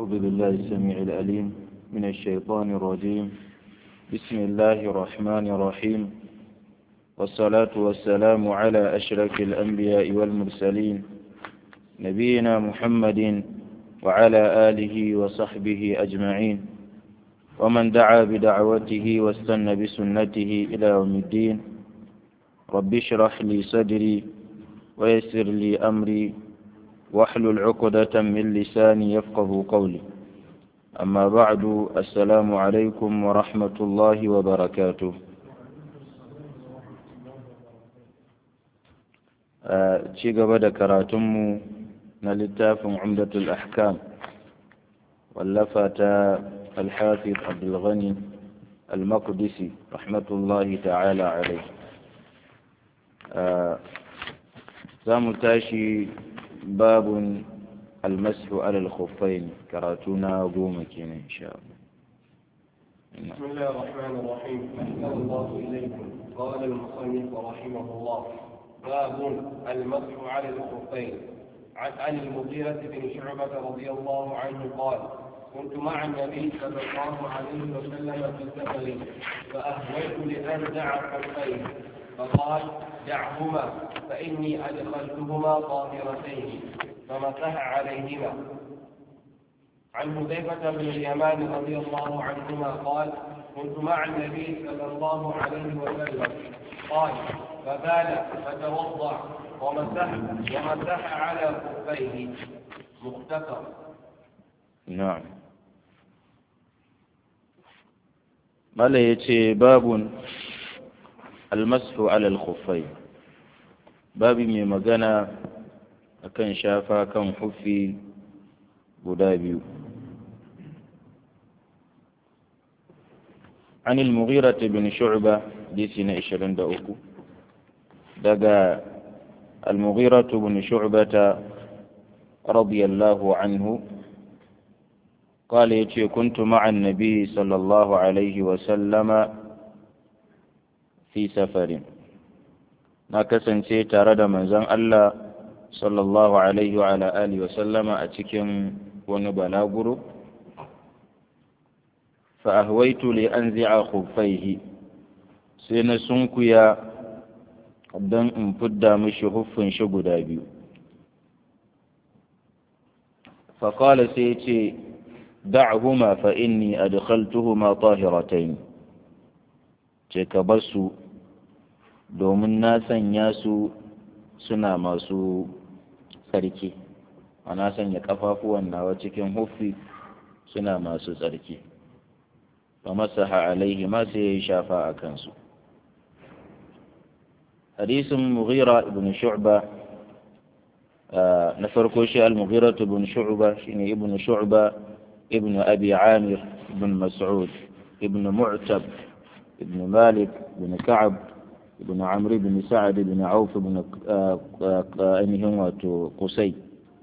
أعوذ بالله السميع الأليم من الشيطان الرجيم بسم الله الرحمن الرحيم والصلاة والسلام على أشرف الأنبياء والمرسلين نبينا محمد وعلى آله وصحبه أجمعين ومن دعا بدعوته واستنى بسنته إلى يوم الدين رب اشرح لي صدري ويسر لي أمري واحلل عقدة من لساني يفقه قولي أما بعد السلام عليكم ورحمة الله وبركاته ci gaba da karatunmu na littafin umdatul ahkam wallafa ta alhafiz abdulghani al-maqdisi rahmatullahi ta'ala alai za mu tashi babun almasu alal khuffain karatuna goma kenan insha Allah بسم الله الرحمن الرحيم أحسن الله إليكم قال المصنف رحمه الله باب المسح على الخفين عن عن المغيرة بن شعبة رضي الله عنه قال كنت مع النبي صلى الله عليه وسلم في سفر فأهويت لأرجع خفين فقال دعهما فإني أدخلتهما طاهرتين فمسح عليهما عن حذيفة بن اليمان رضي الله عنهما قال كنت مع النبي صلى الله عليه وسلم قال فبال فتوضا ومسح ومسح على خفيه مختصر na'am mala yace babun almasu ala al-khuffai babi mai magana akan shafa kan hufi guda biyu عن المغيرة بن شعبة ديسنا إشرين دأوكو دقى المغيرة بن شعبة رضي الله عنه قال يتي كنت مع النبي صلى الله عليه وسلم في سفر نكسن تارد من زن الله صلى الله عليه وعلى آله وسلم أتكم ونبلاغرو فأهويت لأنزع خفيه سين سنكيا dan in fidda mishi huffin shi guda biyu faƙala sai ce da'huma fa inni adkhaltuhuma tahiratayn ce ka bar su domin na sanya su suna masu tsarki ana sanya kafafuwan nawa cikin huffi suna masu tsarki fa masaha alaihi ma sai ya yi shafa a kansu hadisin mughira ibn shu'ba na farko shi al-mughira ibn shu'ba shine ibn shu'ba ibn abi amir ibn mas'ud ibn mu'tab ibn malik ibn ka'ab ibn amr ibn sa'ad ibn auf ibn ainihin wato qusay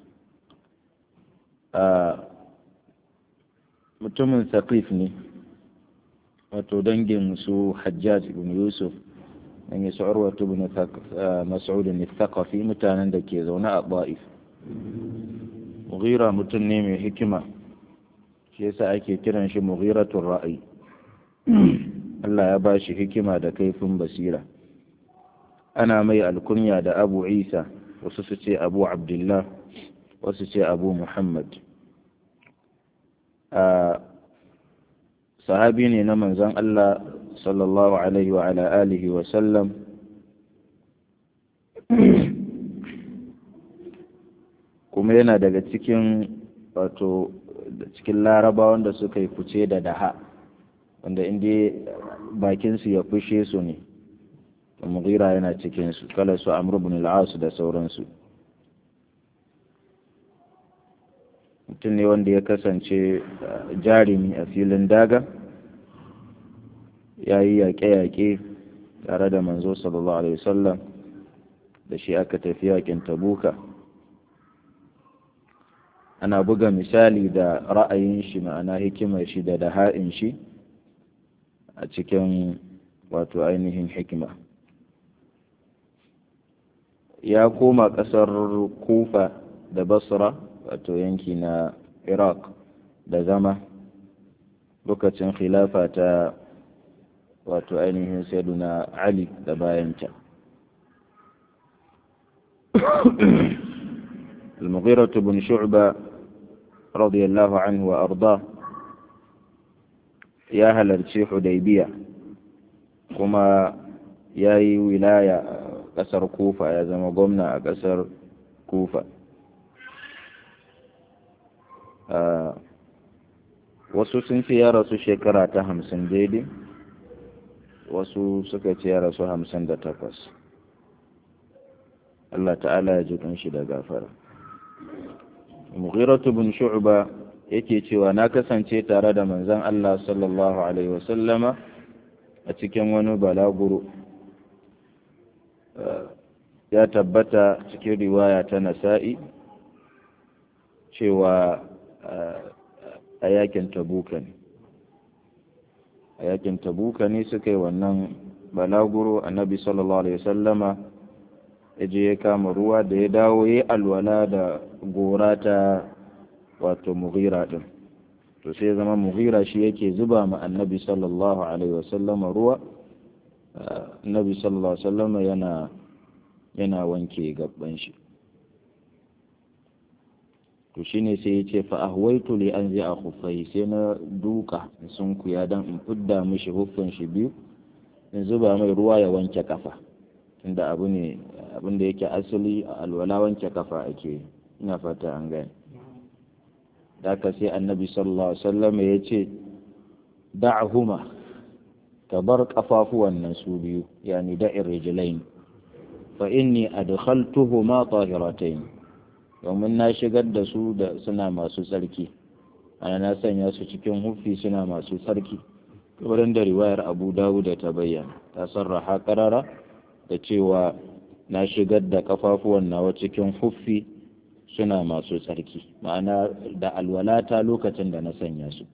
mutumin saqif ne wato dangin su hajjaj ibn yusuf an yi su urwatu ibn mas'ud al-thaqafi mutanen da ke zaune a ba'if mughira mutum ne mai hikima shi yasa ake kiran shi mughiratul ra'ayi Allah ya ba shi hikima da kaifin basira ana mai alkunya da abu isa wasu su ce abu abdullah wasu ce abu muhammad sahabi ne na manzon Allah sallallahu alaihi wa ala alihi wa sallam kuma yana daga cikin wato cikin laraba wanda suka yi fice da daha wanda inda bakinsu ya fushe su ne mughira yana cikinsu kala su amru ibn al da sauransu mutum ne wanda ya kasance jarumi a filin daga ya yi yaƙe-yaƙe tare da manzo sallallahu alaihi wasallam da shi aka tafi yaƙin tabuka ana buga misali da ra'ayin shi ma'ana hikimar shi da daha'in shi a cikin wato ainihin hikima ya koma ƙasar kufa da basra wato yanki na iraq da zama lokacin khilafa ta wato ainihin sayyiduna ali da bayanta المغيرة بن شعبة رضي الله عنه وأرضاه يا هل الشيخ حديبية كما ياي ولاية قصر كوفة يا زما قمنا قصر كوفة آه wasu sun ce ya rasu shekara ta hamsin daidai wasu suka ce ya rasu hamsin da takwas Allah ta'ala ya ji shi da gafara mughiratu bin shu'ba yake cewa na kasance tare da manzon Allah sallallahu alaihi wasallama a cikin wani balaguro ya tabbata cikin riwaya ta nasa'i cewa a yakin tabuka ne a yakin tabuka ne suka yi wannan balaguro annabi sallallahu alaihi wasallama ya je ya kama ruwa da ya dawo ya alwala da gora ta wato mughira din to sai zama mughira shi yake zuba ma annabi sallallahu alaihi wasallama ruwa annabi sallallahu alaihi wasallama yana yana wanke gaban shi to shine sai ya ce fa ahwaitu li an a khuffai sai na duka sun kuya dan in fidda mishi huffin shi biyu in zuba mai ruwa ya wanke kafa tunda abu ne abin da yake asali a alwala wanke kafa ake ina fata an gane da ka sai annabi sallallahu alaihi wasallam ya ce da'huma ka bar kafafuwan nan su biyu yani da'ir rijlain fa inni adkhaltuhuma tahiratayn domin na shigar da su da suna masu tsarki ana na sanya su cikin hufi suna masu tsarki wurin da riwayar abu dawud ta bayyana ta sarraha karara da cewa na shigar da kafafuwan nawa cikin huffi suna masu tsarki ma'ana da alwalata lokacin da na sanya su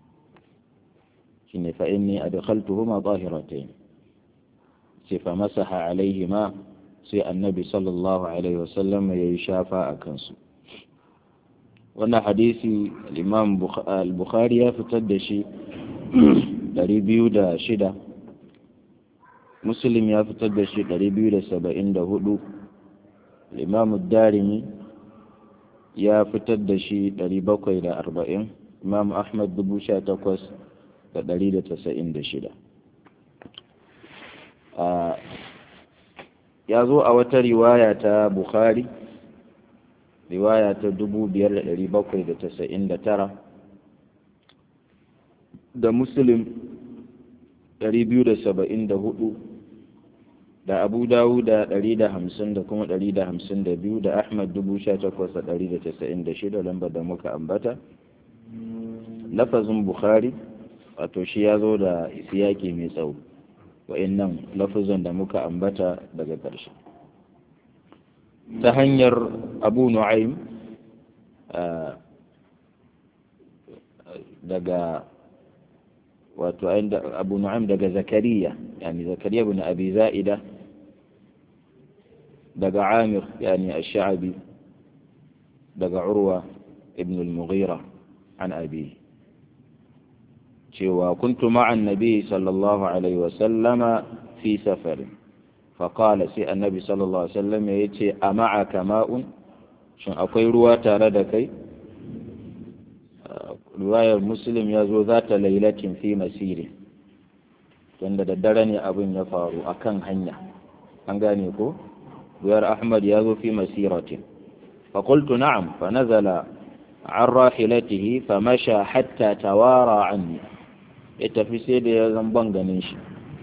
shine fa inni adkhaltuhuma tahiratayn sai fa masaha alaihima sai annabi sallallahu alaihi wasallam ya yi shafa a kansu wannan hadisi imam al-bukhari ya fitar da shi 206 muslim ya fitar da shi 274 imam darimi ya fitar da shi 740 imam ahmad 18,196 ya zo a wata riwaya ta bukhari riwaya ta 5799 da muslim 274 da abu dawuda 150 da kuma 152 da ahmad 18,196 lambar da muka ambata lafazin bukhari wato shi ya zo da isiyaki mai tsawo wa'annan lafazan da muka ambata daga ƙarshe ta hanyar abu nu'aim daga wato abu nu'aim daga zakariya yani zakariya bin abi za'ida daga amir yani ash-sha'bi daga urwa ibn al-mughira an abi cewa kuntu ma'an nabi sallallahu alaihi wasallama fi safarin faƙala sai annabi sallallahu alaihi wasallam ya ce a ma'aka ma'un shin akwai ruwa tare da kai ruwayar muslim ya zo za ta lailatin fi masiri tunda da dare ne abin ya faru a kan hanya an gane ko ruwayar ahmad ya zo fi masiratin faƙultu na'am fa nazala an rahilatihi fa masha hatta tawara anni ya tafi sai da ya zamban ganin shi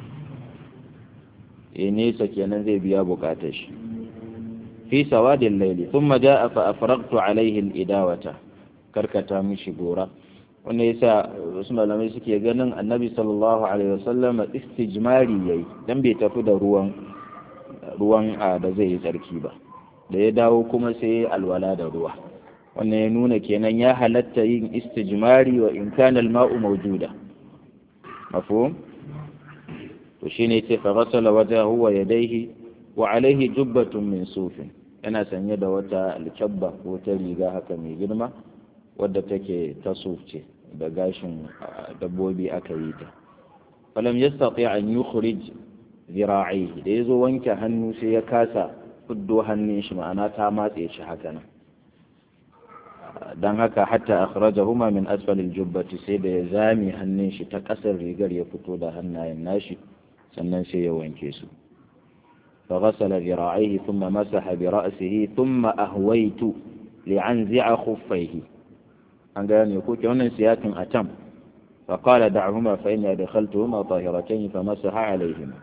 ya nesa kenan zai biya bukatar shi fi sawadin laili thumma ja'a fa afraqtu alaihi al-idawata karkata mishi gora wanda yasa wasu malamai suke ganin annabi sallallahu alaihi wasallam istijmari yayi dan bai tafi da ruwan ruwan da zai yi tsarki ba da ya dawo kuma sai alwala da ruwa wannan ya nuna kenan ya halatta yin istijmari wa in kana al-ma'u mawjuda mafhum to shine yace fa ghasala wajhahu wa yadayhi wa alayhi jubbatun min sufin yana sanye da wata alkabba ko ta riga haka mai girma wadda take ta ce da gashin dabbobi aka yi ta falam yastati an yukhrij zira'ihi da yazo wanke hannu sai ya kasa fuddo hannun shi ma'ana ta matse shi haka nan dan haka hatta akhrajahuma min asfalil jubbati sai da ya zame hannun shi ta kasar rigar ya fito da hannayen nashi sannan sai ya wanke su فغسل ذراعيه ثم مسح برأسه ثم أهويت لأنزع خفيه an gane ko ke wannan siyakin a tam فقال دعهما فإني أدخلتهما طاهرتين فمسح عليهما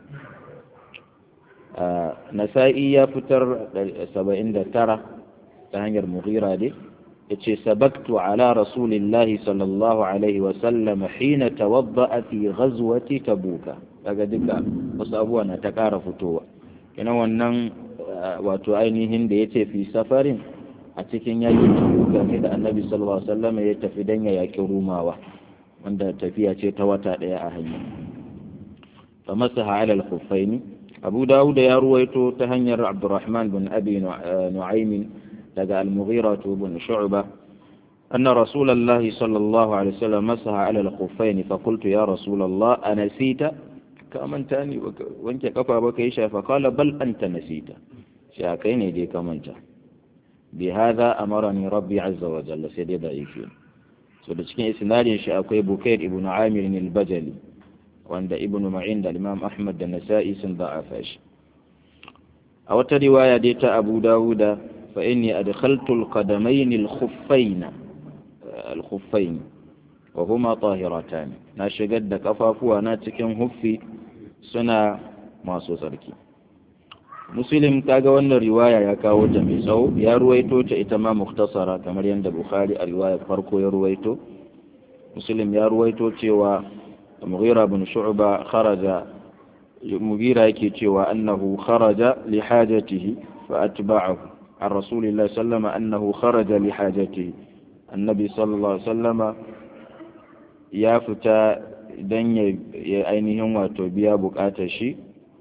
نسائي يا فتر سبعين ترى تهنجر مغيرة دي yace sabaktu ala rasulillahi sallallahu alaihi wa sallam hina tawadda'a fi ghazwati tabuka daga duka wasu abubuwa na ta ƙara fitowa kina wannan wato ainihin da yace fi safarin a cikin yakin tabuka ne da annabi sallallahu alaihi wasallam ya tafi dan ya yaki rumawa wanda tafiya ce ta wata daya a hanya fa masaha ala al-khuffaini abu dawud ya ruwaito ta hanyar abdurrahman bin abi nu'aym daga al-mughira bin shu'ba أن رسول الله صلى الله عليه وسلم مسح على الخفين فقلت يا رسول الله أنسيت كمن تاني وانك كفى بك فقال بل أنت نسيت شاكيني دي كمن تاني بهذا أمرني ربي عز وجل سيدي ضعيفين so da cikin isnadin shi akwai bukair ibn amir al-bajali wanda ibn ma'in da imam ahmad da nasa'i sun da'afa shi a wata riwaya dai ta abu dawuda fa inni adkhaltu al-qadamayn al-khuffayn al-khuffayn wa huma tahiratan na shigar da kafafuwa na cikin huffi suna masu tsarki muslim kaga wannan riwaya ya kawo ta mai tsawo ya ruwaito ta ita ma muktasara kamar yadda bukhari a riwayar farko ya ruwaito muslim ya ruwaito cewa mughira bin shu'ba kharaja mughira yake cewa annahu kharaja li hajatihi fa atba'ahu an rasulillahi sallama annahu kharaja li hajatihi annabi sallallahu alaihi sallama ya fita dan ya ainihin wato biya bukatar shi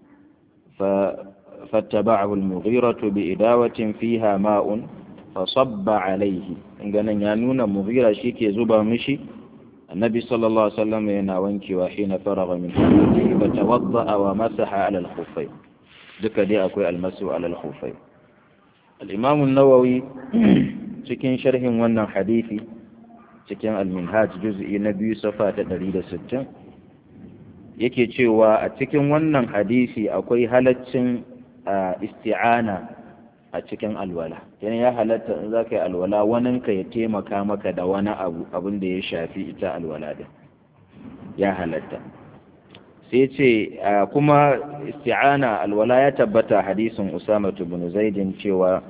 fa فاتبعه المغيرة بإداوة فيها ماء فصب عليه إننا يانون مغيرة شيكي زبا مشي النبي صلى الله عليه وسلم يناونك وحين فرغ من حمده فتوضأ ومسح على الخفين ذكر دي أكوي المسح على الخفين الإمام النووي cikin sharhin wannan hadisi cikin al-minhaj juz'i na biyu safa ta 160 yake cewa a cikin wannan hadisi akwai halaccin isti'ana a cikin alwala yana ya halatta in za ka yi alwala waninka ya taimaka maka da wani abu abin da ya shafi ita alwala din ya halatta sai ce kuma isti'ana alwala ya tabbata hadisin usama bin zaidin cewa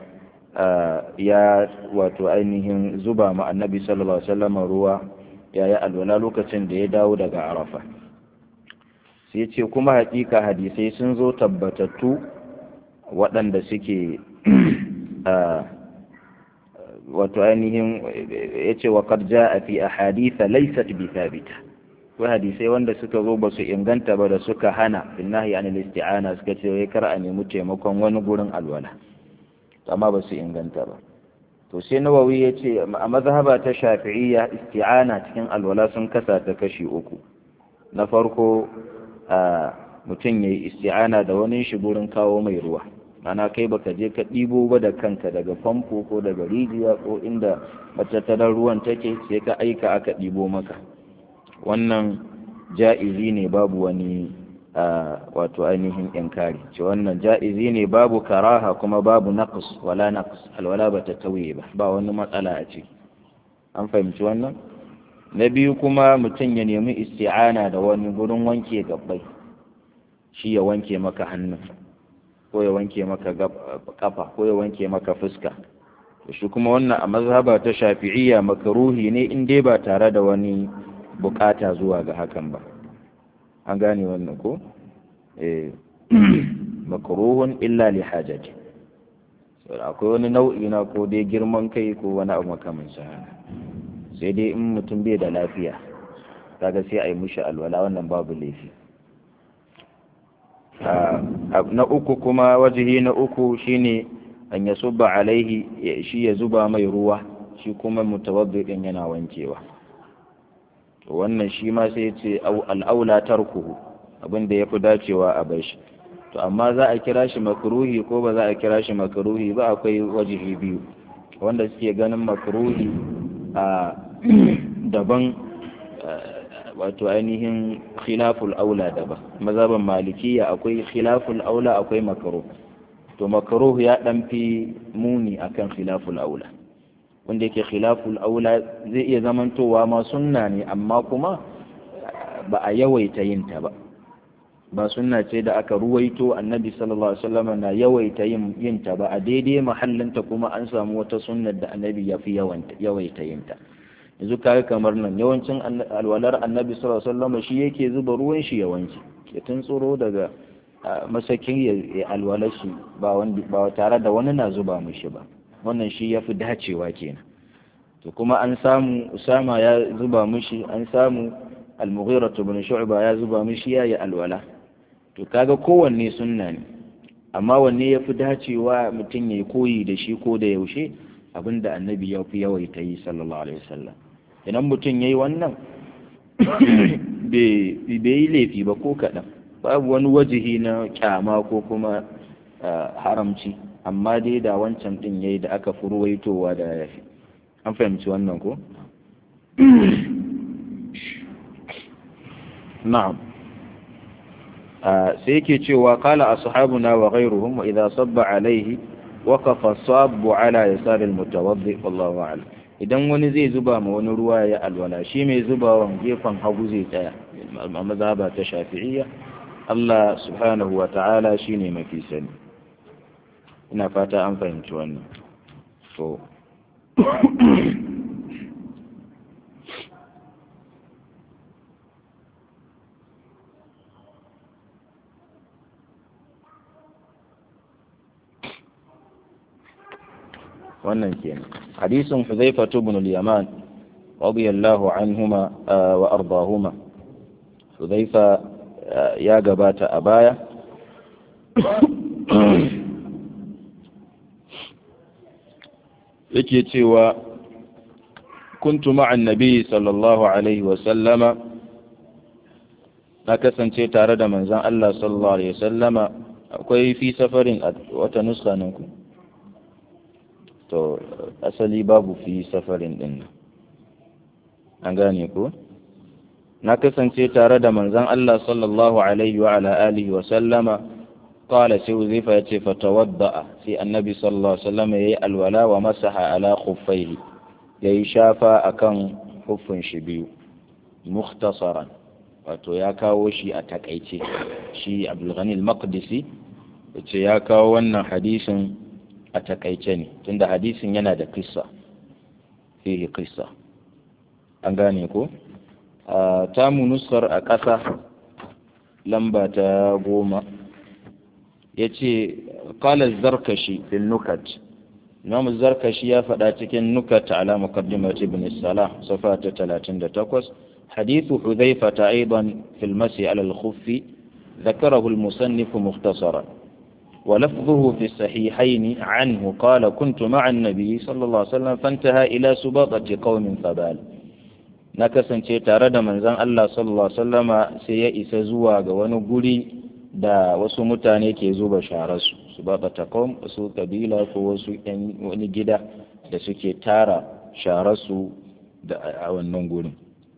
ya wato ainihin zuba ma annabi sallallahu alaihi wasallam ruwa ya yi alwala lokacin da ya dawo daga arafa sai ce kuma hakika hadisai sun zo tabbatattu waɗanda suke wato ainihin ya ce wa karja a fi a haditha laisat bi thabita ko hadisai wanda suka zo ba su inganta ba da suka hana finnahi an isti'ana suka ce wai kar a nemi taimakon wani gurin alwala amma ba su inganta ba to sai nawawi ya ce a mazhaba ta shafi'iyya isti'ana cikin alwala sun kasa ta kashi uku na farko mutum ya yi isti'ana da wani shi gurin kawo mai ruwa ana kai baka je ka ɗibo ba da kanka daga famfo ko daga rijiya ko inda matattarar ruwan take sai ka aika aka ɗibo maka wannan ja'izi ne babu wani wato ainihin inkari ce wannan ja'izi ne babu karaha kuma babu naqs wala naqs alwala ba ta tauye ba ba wani matsala a ciki an fahimci wannan na biyu kuma mutum ya nemi isti'ana da wani gurin wanke gabbai shi ya wanke maka hannun ko ya wanke maka kafa ko ya wanke maka fuska shi kuma wannan a mazhaba ta shafi'iyya makaruhi ne in dai ba tare da wani bukata zuwa ga hakan ba an gane wannan ko eh makruhun illa li hajati akwai wani nau'i na ko dai girman kai ko wani abu makamancin haka sai dai in mutum bai da lafiya kaga sai a yi mushi alwala wannan babu laifi na uku kuma wajihi na uku shine an ya subba alaihi shi ya zuba mai ruwa shi kuma mutawaddi din yana wankewa to wannan shi ma sai ya ce al'aula tarkuhu abin da ya fi dacewa a bai shi to amma za a kira shi makruhi ko ba za a kira shi makruhi ba akwai wajihi biyu wanda suke ganin makruhi a daban wato ainihin khilaful aula daban mazhaban malikiya akwai khilaful aula akwai makruh to makruh ya dan fi muni akan khilaful aula wanda yake khilaful aula zai iya zamantowa ma sunna ne amma kuma ba a yawaita yin ta ba ba sunna ce da aka ruwaito annabi sallallahu alaihi wasallam na yawaita yin yin ta ba a daidai mahallinta kuma an samu wata sunnar da annabi ya fi yawaita yin ta yanzu kaga kamar nan yawancin alwalar annabi sallallahu alaihi wasallam shi yake zuba ruwan shi yawanci ya tuntsuro daga masakin ya alwalar shi ba wanda ba tare da wani na zuba mishi ba wannan shi yafi dacewa kenan to kuma an samu usama ya zuba mishi an samu al-mughira ibn shu'ba ya zuba mishi yayi alwala to kaga kowanne sunna ne amma wanne yafi dacewa mutum ya koyi da shi ko da yaushe abinda annabi ya fi yawaita yi sallallahu alaihi wasallam idan mutum ya yi wannan bai yi laifi ba ko kaɗan babu wani wajihi na kyama ko kuma haramci amma dai da wancan ɗin ya yi da aka furwaitowa da ya fi an fahimci wannan ko? na'am sai yake cewa kala ashabuna wa ghayruhum wa idza sabba alaihi waqafa sabbu ala yasar almutawaddi wallahu a'lam idan wani zai zuba ma wani ruwa ya alwala shi mai zubawan gefen hagu zai tsaya a mazhaba ta shafi'iyya Allah subhanahu wa ta'ala shine mafi sani ina fata an fahimci wannan so wannan kenan hadisin Hudhaifa ibn al-Yaman radiyallahu anhuma wa ardahuma Hudhaifa ya gabata a baya yake cewa kuntu ma'an nabi sallallahu alaihi wa sallama na kasance tare da manzon Allah sallallahu alaihi wa sallama akwai fi safarin wata nuska nan ku to asali babu fi safarin din an gane ko na kasance tare da manzon Allah sallallahu alaihi wa ala alihi wa sallama qala sai uzaifa yace fatawadda sai annabi sallallahu alaihi wasallam yayi alwala wa masaha ala khuffaihi yayi shafa akan huffin shi biyu mukhtasaran wato ya kawo shi a takaice shi Abdul Ghani al-Maqdisi yace ya kawo wannan hadisin a takaice ne tunda hadisin yana da kissa fihi kissa an gane ko ta mu nuskar a ƙasa lamba ta goma ya ce ƙalar zarkashi fil nukat imam zarkashi ya faɗa cikin nukat ala muqaddimat ibn salah safa ta 38 hadithu hudhaifa ta aidan fil masi ala al-khuffi ذكره المصنف مختصرا ولفظه في الصحيحين عنه قال كنت مع النبي صلى الله عليه وسلم فانتهى إلى سباطة قوم فبال na kasance tare da manzon Allah sallallahu alaihi wasallama sai ya isa zuwa ga wani guri da wasu mutane ke zuba shararsu su ba takom wasu kabila ko wasu yan wani gida da suke tara shararsu da a wannan gurin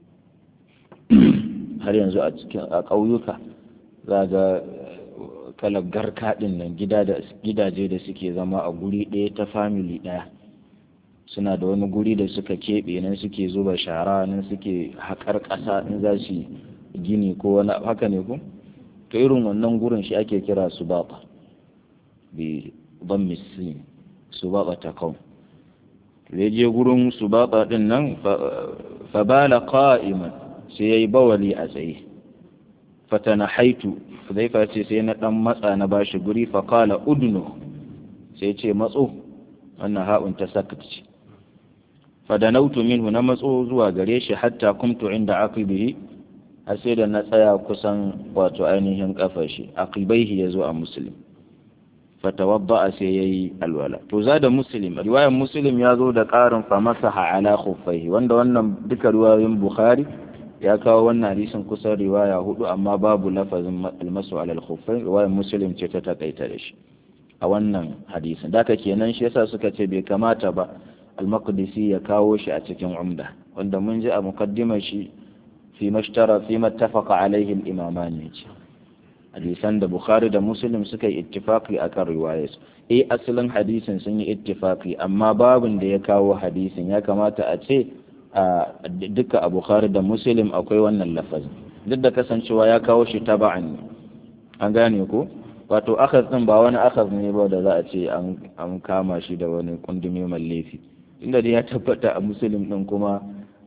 har yanzu a cikin a ƙauyuka za ga kalar garka ɗin nan gidaje da suke zama a guri ɗaya ta famili ɗaya suna da wani guri da suka keɓe nan suke zuba shara nan suke haƙar ƙasa in za su gini ko wani haka ne ku to irin wannan gurin shi ake kira su baɓa bi ban misi su baɓa ta kau da je gurin su baɓa ɗin nan fa bala qa'iman sai yayi bawali a tsaye fatana haitu Hudhaifa ce sai na dan matsa na bashi guri fa qala udnu sai ce matso wannan ha'un ta sakatci fadanautu minhu na matso zuwa gare shi hatta kumtu inda aqibihi har sai da na tsaya kusan wato ainihin kafar shi aqibaihi yazo a muslim fatawadda sai yayi alwala to za da muslim riwayar muslim ya zo da ƙarin fa masaha ala khuffaihi wanda wannan duka riwayoyin bukhari ya kawo wannan hadisin kusan riwaya hudu amma babu lafazin almasu ala al-khuffain riwayar muslim ce ta takaita da shi a wannan hadisin da kenan shi yasa suka ce bai kamata ba al-maqdisi ya kawo shi a cikin umda wanda mun ji a muqaddimar shi fi mashtara fi mattafaqa alaihi al-imaman ne ce hadisan da bukhari da muslim suka yi ittifaqi akan riwayar eh asalin hadisin sun yi ittifaqi amma babin da ya kawo hadisin ya kamata a ce a duka a bukhari da muslim akwai wannan lafazin duk da kasancewa ya kawo shi taba'an an gane ko wato akhaz din ba wani akhaz ne ba da za a ce an kama shi da wani kundumi mai laifi inda dai ya tabbata a muslim din kuma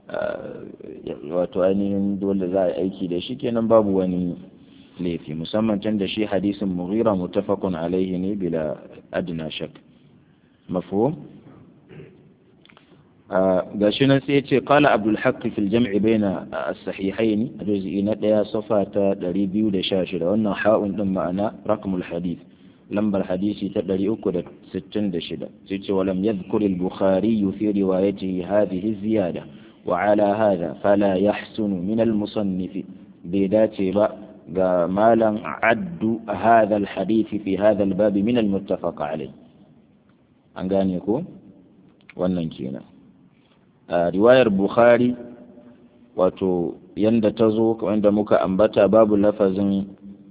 wato ainihin dole za a yi aiki da shi kenan babu wani laifi musamman can da shi hadisin mughira mutafakun alaihi ne bila adna shak mafhum ga shi nan sai ce qala abdul haqq fil jam'i baina as-sahihayn juz'i na daya safa ta 216 wannan ha'un din ma'ana raqmul hadith lambar hadisi ta 366 sai ce walam yadhkur al-bukhari fi riwayatihi hadhihi ziyada wa ala hadha fala yahsunu min al-musannif bai dace ba ga malan addu hadha al-hadith fi hadha al-bab min al-muttafaq alayh an gane ko wannan kenan riwayar bukhari wato yanda ta zo wanda muka ambata babu lafazin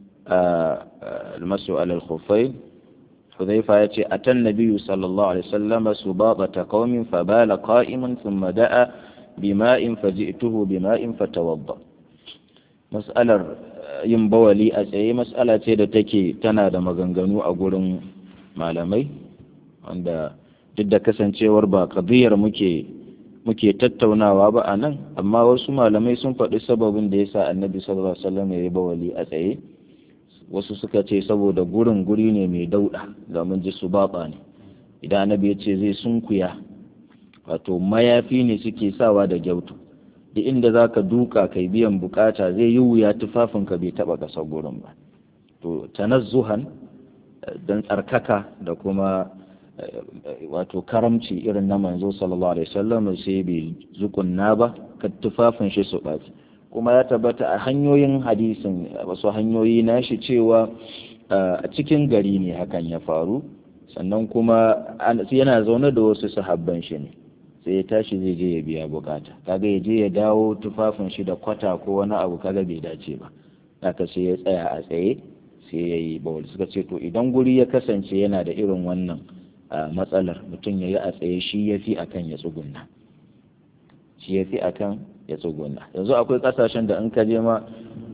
almasu alal khuffain hudhaifa ya ce atan nabiyyu sallallahu alaihi wasallam subaqata qaumin fabala qa'iman thumma da'a bima'in faji'tuhu bima'in fatawadda mas'alar yin bawali a tsaye mas'ala ce da take tana da maganganu a gurin malamai wanda duk da kasancewar ba qadiyar muke muke tattaunawa ba a nan amma wasu malamai sun faɗi sababin da ya sa annabi sallallahu alaihi wasallam ya yi bawali a tsaye wasu suka ce saboda gurin guri ne mai dauɗa ga mun ji su baɓa ne idan annabi ya ce zai sunkuya wato mayafi ne suke sawa da gyautu duk inda za ka duka kai biyan bukata zai yi wuya tufafinka bai taɓa ƙasar gurin ba to tanazzuhan don tsarkaka da kuma wato karamci irin na manzo sallallahu alaihi wasallam sai bai zukunna ba ka tufafin shi su ɓaci kuma ya tabbata a hanyoyin hadisin wasu hanyoyi na shi cewa a cikin gari ne hakan ya faru sannan kuma yana zaune da wasu sahabban shi ne sai ya tashi zai je ya biya bukata kaga ya je ya dawo tufafin shi da kwata ko wani abu kaga bai dace ba haka sai ya tsaya a tsaye sai ya yi bawul suka ce to idan guri ya kasance yana da irin wannan matsalar mutum ya yi a tsaye shi ya fi akan ya tsugunna shi ya fi akan ya tsugunna yanzu akwai kasashen da in ka je ma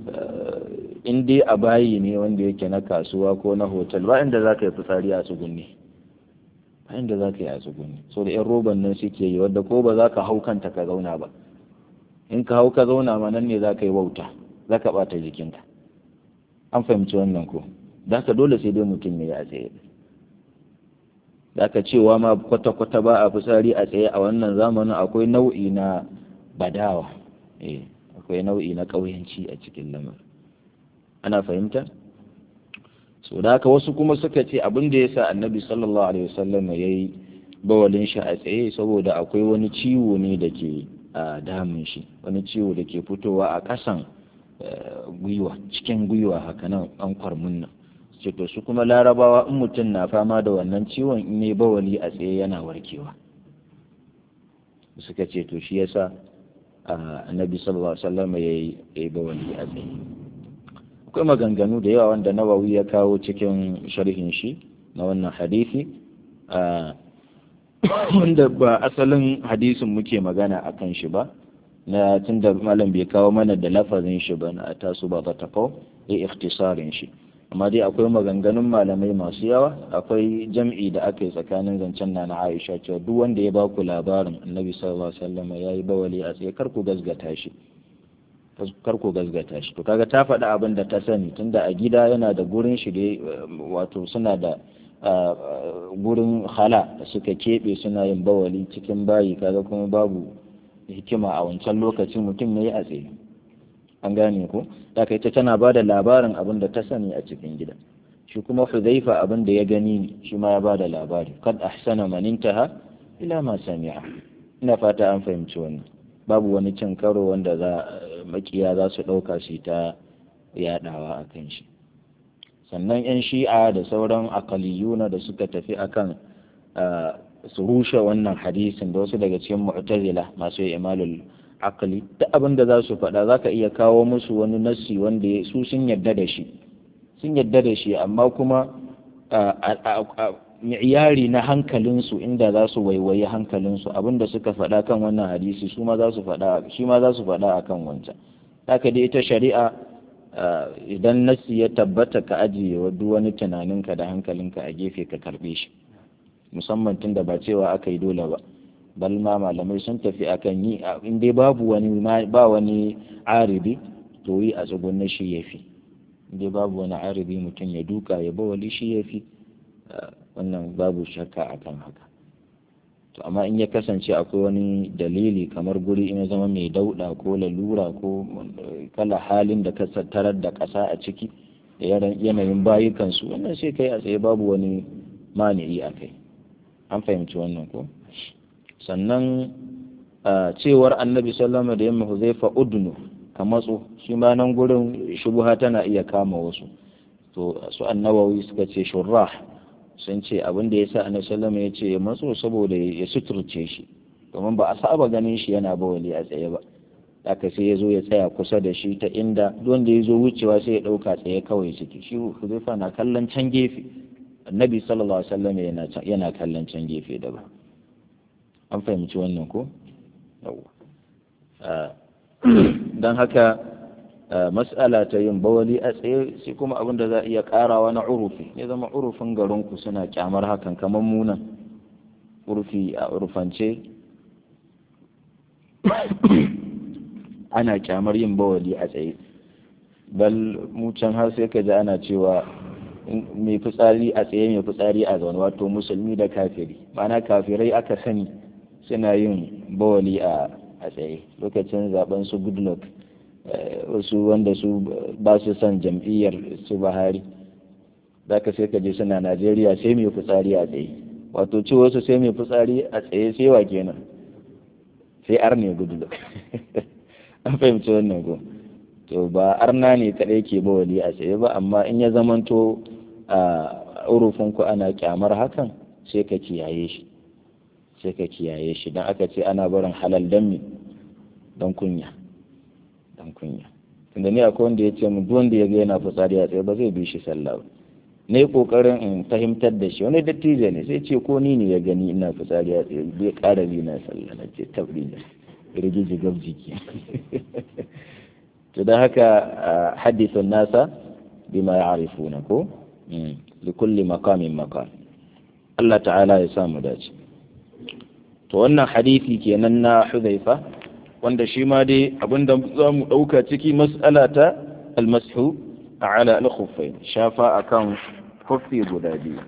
in dai a bayi ne wanda yake na kasuwa ko na hotel ba inda za ka yi fitsari a tsugunni ba inda za ka yi a tsugunni so da yan roban nan suke yi wadda ko ba za ka hau kanta ka zauna ba in ka hau ka zauna ma nan ne za ka yi wauta za ka ɓata jikinka an fahimci wannan ko za ka dole sai dai mutum ya yi a tsaye da aka cewa ma kwata-kwata ba a fitsari a tsaye a wannan zamanin akwai nau'i na badawa eh akwai nau'i na ƙauyanci a cikin lamar ana fahimta so da haka wasu kuma suka ce abin da ya sa annabi sallallahu alaihi wasallam ya yi bawalin shi a tsaye saboda akwai wani ciwo ne da ke a damun shi wani ciwo da ke fitowa a ƙasan gwiwa cikin gwiwa haka nan an kwarmin nan ce to su kuma larabawa in mutum na fama da wannan ciwon in ne bawali a tsaye yana warkewa suka ce to shi yasa annabi sallallahu alaihi wasallam ya yi bawali a tsaye akwai maganganu da yawa wanda nawawi ya kawo cikin sharhin shi na wannan hadisi wanda ba asalin hadisin muke magana a kan shi ba na tunda malam bai kawo mana da lafazin shi ba na tasu ba ta kawo ya ikhtisarin shi amma dai akwai maganganun malamai masu yawa akwai jam'i da aka yi tsakanin zancen na na Aisha cewa duk wanda ya baku labarin Annabi sallallahu alaihi wasallam ya yi bawali a tsaye kar ku gazgata shi kar ku gazgata shi to kaga ta faɗi abin da ta sani tunda a gida yana da gurin shi da wato suna da gurin hala da suka keɓe suna yin bawali cikin bayi kaga kuma babu hikima a wancan lokacin mutum ya yi a tsaye an gane ko da kai ta tana ba da labarin abin da ta sani a cikin gida shi kuma hudhaifa abin da ya gani ne shi ma ya bada labari kad ahsana man intaha ila ma sami'a ina fata an fahimci wannan babu wani cin karo wanda za makiya za su ɗauka shi ta yaɗawa a kan shi sannan 'yan shi'a da sauran akaliyuna da suka tafi akan su rushe wannan hadisin da wasu daga cikin mu'tazila masu imalul akali duk abin da za su faɗa za ka iya kawo musu wani nassi wanda su sun yadda da shi sun yadda da shi amma kuma mi'yari na hankalinsu inda za su waiwayi hankalinsu abin da suka faɗa kan wannan hadisi su ma za su faɗa shi ma za su faɗa akan wancan haka dai ita shari'a idan nassi ya tabbata ka ajiye wa duk wani tunaninka da hankalinka a gefe ka karɓe shi musamman tun da ba cewa aka yi dole ba bal ma malamai sun tafi akan yi in dai babu wani ba wani aribi to yi a tsugunna shi ya fi in dai babu wani aribi mutum ya duka ya bawali shi ya fi wannan babu shakka akan haka to amma in ya kasance akwai wani dalili kamar guri in ya zama mai dauɗa ko lalura ko kala halin da ka tarar da ƙasa a ciki da yanayin bayukansu wannan sai kai a tsaye babu wani mani'i a kai an fahimci wannan ko sannan cewar annabi sallama da yamma huzaifa udnu ka matso shi ma nan gurin shubuha tana iya kama wasu to su annawawi suka ce shurrah sun ce abin da ya sa annabi sallama ya ce ya matso saboda ya suturce shi domin ba a saba ganin shi yana bawali a tsaye ba haka sai ya zo ya tsaya kusa da shi ta inda wanda ya zo wucewa sai ya ɗauka tsaye kawai ciki shi huzaifa na kallon can gefe annabi sallallahu alaihi wasallam yana yana kallon can gefe daban an fahimci wannan ko yawa don haka mas'ala ta yin bawali a tsaye sai kuma abin da za a iya karawa na urufi ya zama urufin garinku suna kyamar hakan kamar munan urufi a urufance ana kyamar yin bawali a tsaye bal mu can har sai ka ji ana cewa mai fitsari a tsaye mai fitsari a zaune wato musulmi da kafiri ma'ana kafirai aka sani suna yin bawali a tsaye lokacin zaben su goodluck wasu wanda su ba su son jam'iyyar su bahari zaka sai ka je suna najeriya sai mai fitsari a tsaye wato ce wasu sai mai fitsari a tsaye sai wa kenan sai ar ne goodluck an fahimci wannan ko to ba arna ne kadai ke bawali a tsaye ba amma in ya zamanto a urufinku ana kyamar hakan sai ka kiyaye shi sai ka kiyaye shi don aka ce ana barin halal don me don kunya don kunya tunda ni akwai wanda ya ce mu duk wanda ya ga yana fitsari a tsaye ba zai bi shi sallah ba ne kokarin in fahimtar da shi wani dattijo ne sai ce ko ni ne ya gani ina fitsari a tsaye bai ƙara bi na sallah na ce tabri ne rigiji gab jiki to da haka hadithun nasa bima ya'rifuna ko likulli maqamin maqam Allah ta'ala ya samu dace to wannan hadisi kenan na Hudhaifa wanda shi ma dai abinda za mu ɗauka ciki mas'ala ta almashu ala al-khuffain shafa akan khuffi guda biyu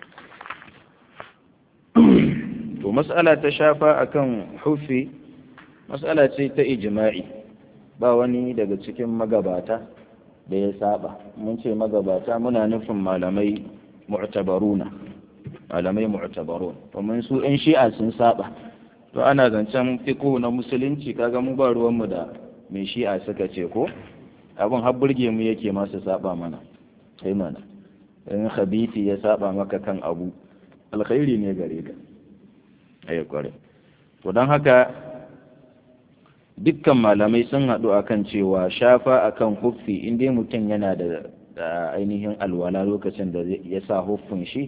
to mas'ala ta shafa akan huffi mas'ala ce ta ijma'i ba wani daga cikin magabata da ya saba mun ce magabata muna nufin malamai mu'tabaruna malamai mu'tabarun domin su ɗan shi'a sun saba to ana zancen fiqh na musulunci kaga mu ba ruwan mu da mai shi'a suka ce ko abin har burge mu yake masu saba mana sai mana in khabiti ya saba maka kan abu alkhairi ne gare ka ayi kware to don haka dukkan malamai sun haɗu akan cewa shafa akan huffi in dai mutum yana da ainihin alwala lokacin da ya sa huffin shi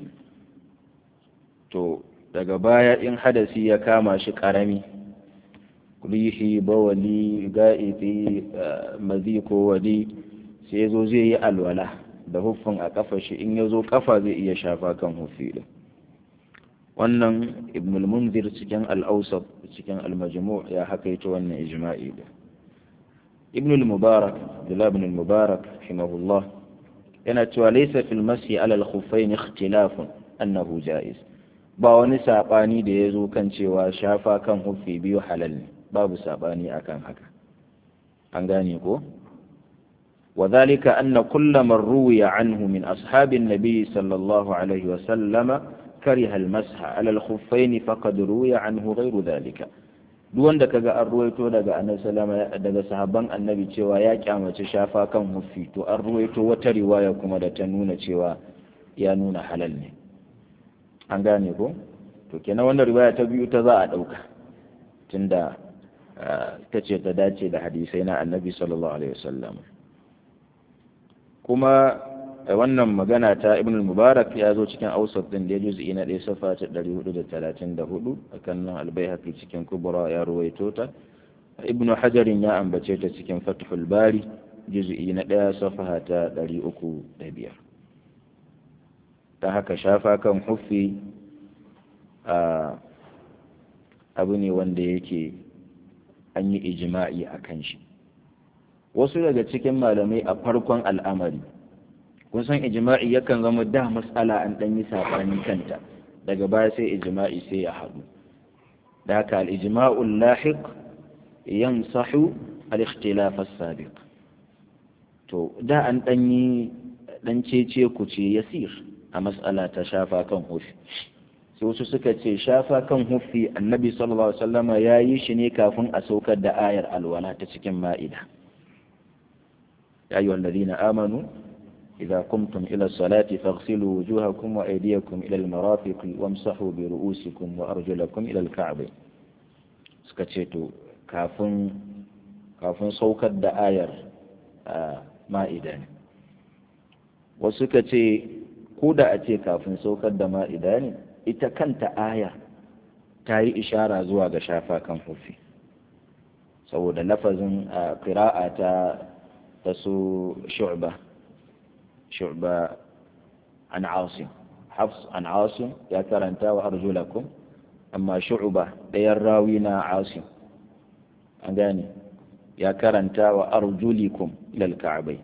to daga baya in hadasi ya kama shi ƙarami rihi bawali ga'ifi mazi ko wali sai zo zai yi alwala da huffin a kafa shi in ya zo kafa zai iya shafa kan huffi din wannan ibn al-munzir cikin al-awsat cikin al-majmu' ya hakaito wannan ijma'i da ibn al-mubarak abdullah ibn al-mubarak rahimahullah yana cewa laysa fil masi ala al-khuffayn ikhtilafun annahu jaiz ba wani sabani da yazo kan cewa shafa kan huffi biyu halal ne babu sabani akan haka an gane ko وذلك أن كل من روي عنه من أصحاب النبي صلى الله عليه وسلم كره المسح على الخفين فقد روي عنه غير ذلك duwan da kaga an ruwaito daga annabi sallama daga sahabban annabi cewa ya kyamace shafa kan huffi to an ruwaito wata riwaya kuma da ta nuna cewa ya nuna halal ne an gane ko to kenan wannan riwaya ta biyu ta za a dauka tunda ta ce ta dace da hadisai na annabi sallallahu alaihi wasallam kuma wannan magana ta ibn mubarak ya zo cikin ausat din da juz'i na ɗaya safa ta 434 akan nan albayhaqi cikin kubra ya ruwaito ta ibn hajarin ya ambace ta cikin fathul bari juz'i na ɗaya safa ta 305 ta haka shafa kan huffi abu ne wanda yake an yi ijima'i a kan shi wasu daga cikin malamai a farkon al'amari kun san ijima'i yakan zama da matsala an ɗan yi saɓani kanta daga baya sai ijima'i sai ya haɗu da haka al'ijima'ul lahiq yan sahu al-ikhtilaf as-sabiq to da an ɗan yi ɗan cece ku ce yasir a matsala ta shafa kan hufi sai wasu suka ce shafa kan hufi annabi sallallahu alaihi wasallama ya yi shi ne kafin a saukar da ayar alwala ta cikin ma'ida ya yi wallazina amanu إذا قمتم إلى الصلاة فاغسلوا وجوهكم وأيديكم إلى المرافق وامسحوا برؤوسكم وأرجلكم إلى الكعبين سكتشيتو كافن كافن صوكت دا آير آه مائدة وسكتشي كودا أتي كافن صوكت دا مائدة ita kanta aya ta yi ishara zuwa ga shafa kan hufi saboda lafazin ƙira'a ta ta su shu'ba شعبة عن عاصم حفص عن عاصم يا كرنتا وأرجلكم أما شعبة ليراوينا عاصم أغاني يا كرنتا وأرجلكم إلى الكعبين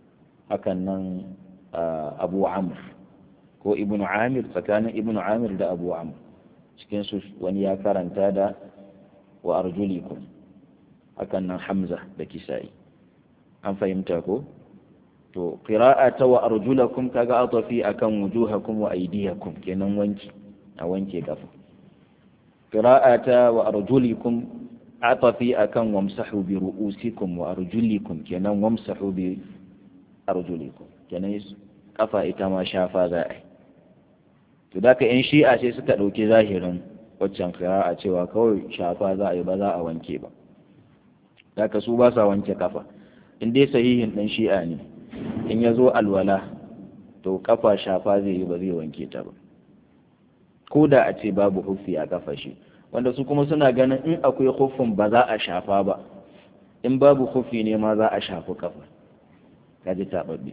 هكذا أبو عمرو ko ibnu amir tsakanin ibnu amir da abu amr cikin su wani ya karanta da wa arjulikum hakan nan hamza da kisa'i an fahimta ko to qira'a ta wa arjulakum kaga atafi akan wujuhakum wa aydiyakum kenan wanki a wanke kafa qira'a ta wa arjulikum atafi akan wamsahu bi ru'usikum wa arjulikum kenan wamsahu bi arjulikum kenan kafa ita ma shafa za a yi to da ka yan shi'a sai suka ɗauki zahirin waccan qira'a cewa kawai shafa za a yi ba za a wanke ba da ka su ba sa wanke kafa in dai sahihin ɗan shi'a ne in ya zo alwala to kafa shafa zai yi ba zai wanke ta ba ko da a ce babu huffi a kafa shi wanda su kuma suna ganin in akwai huffin ba za a shafa ba in babu huffi ne ma za a shafi kafa kaji taɓaɓɓe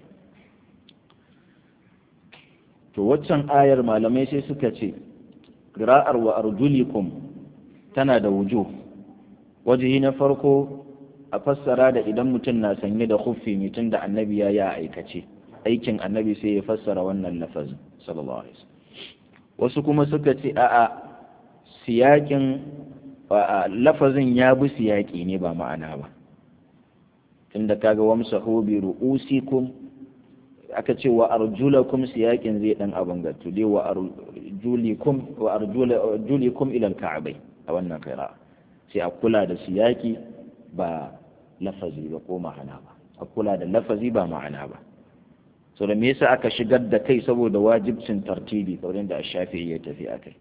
to waccan ayar malamai sai suka ce ƙira'ar wa arjulikum tana da wujo wajihi na farko a fassara da idan mutum na sanye da huffi mutum da annabi ya yi a aikace aikin annabi sai ya fassara wannan lafazin sallallahu alaihi wasu kuma suka ce a'a siyakin lafazin ya bi siyaki ne ba ma'ana ba tunda kaga wamsahu bi ru'usikum aka ce wa arjulakum siyakin zai dan abin gattu dai wa arjulikum wa arjulikum ila al-ka'bay a wannan qira'a sai a kula da siyaki ba lafazi ba ko ma'ana ba a kula da lafazi ba ma'ana ba so da me yasa aka shigar da kai saboda wajibcin tartibi kaurin da shafi'i ya tafi akai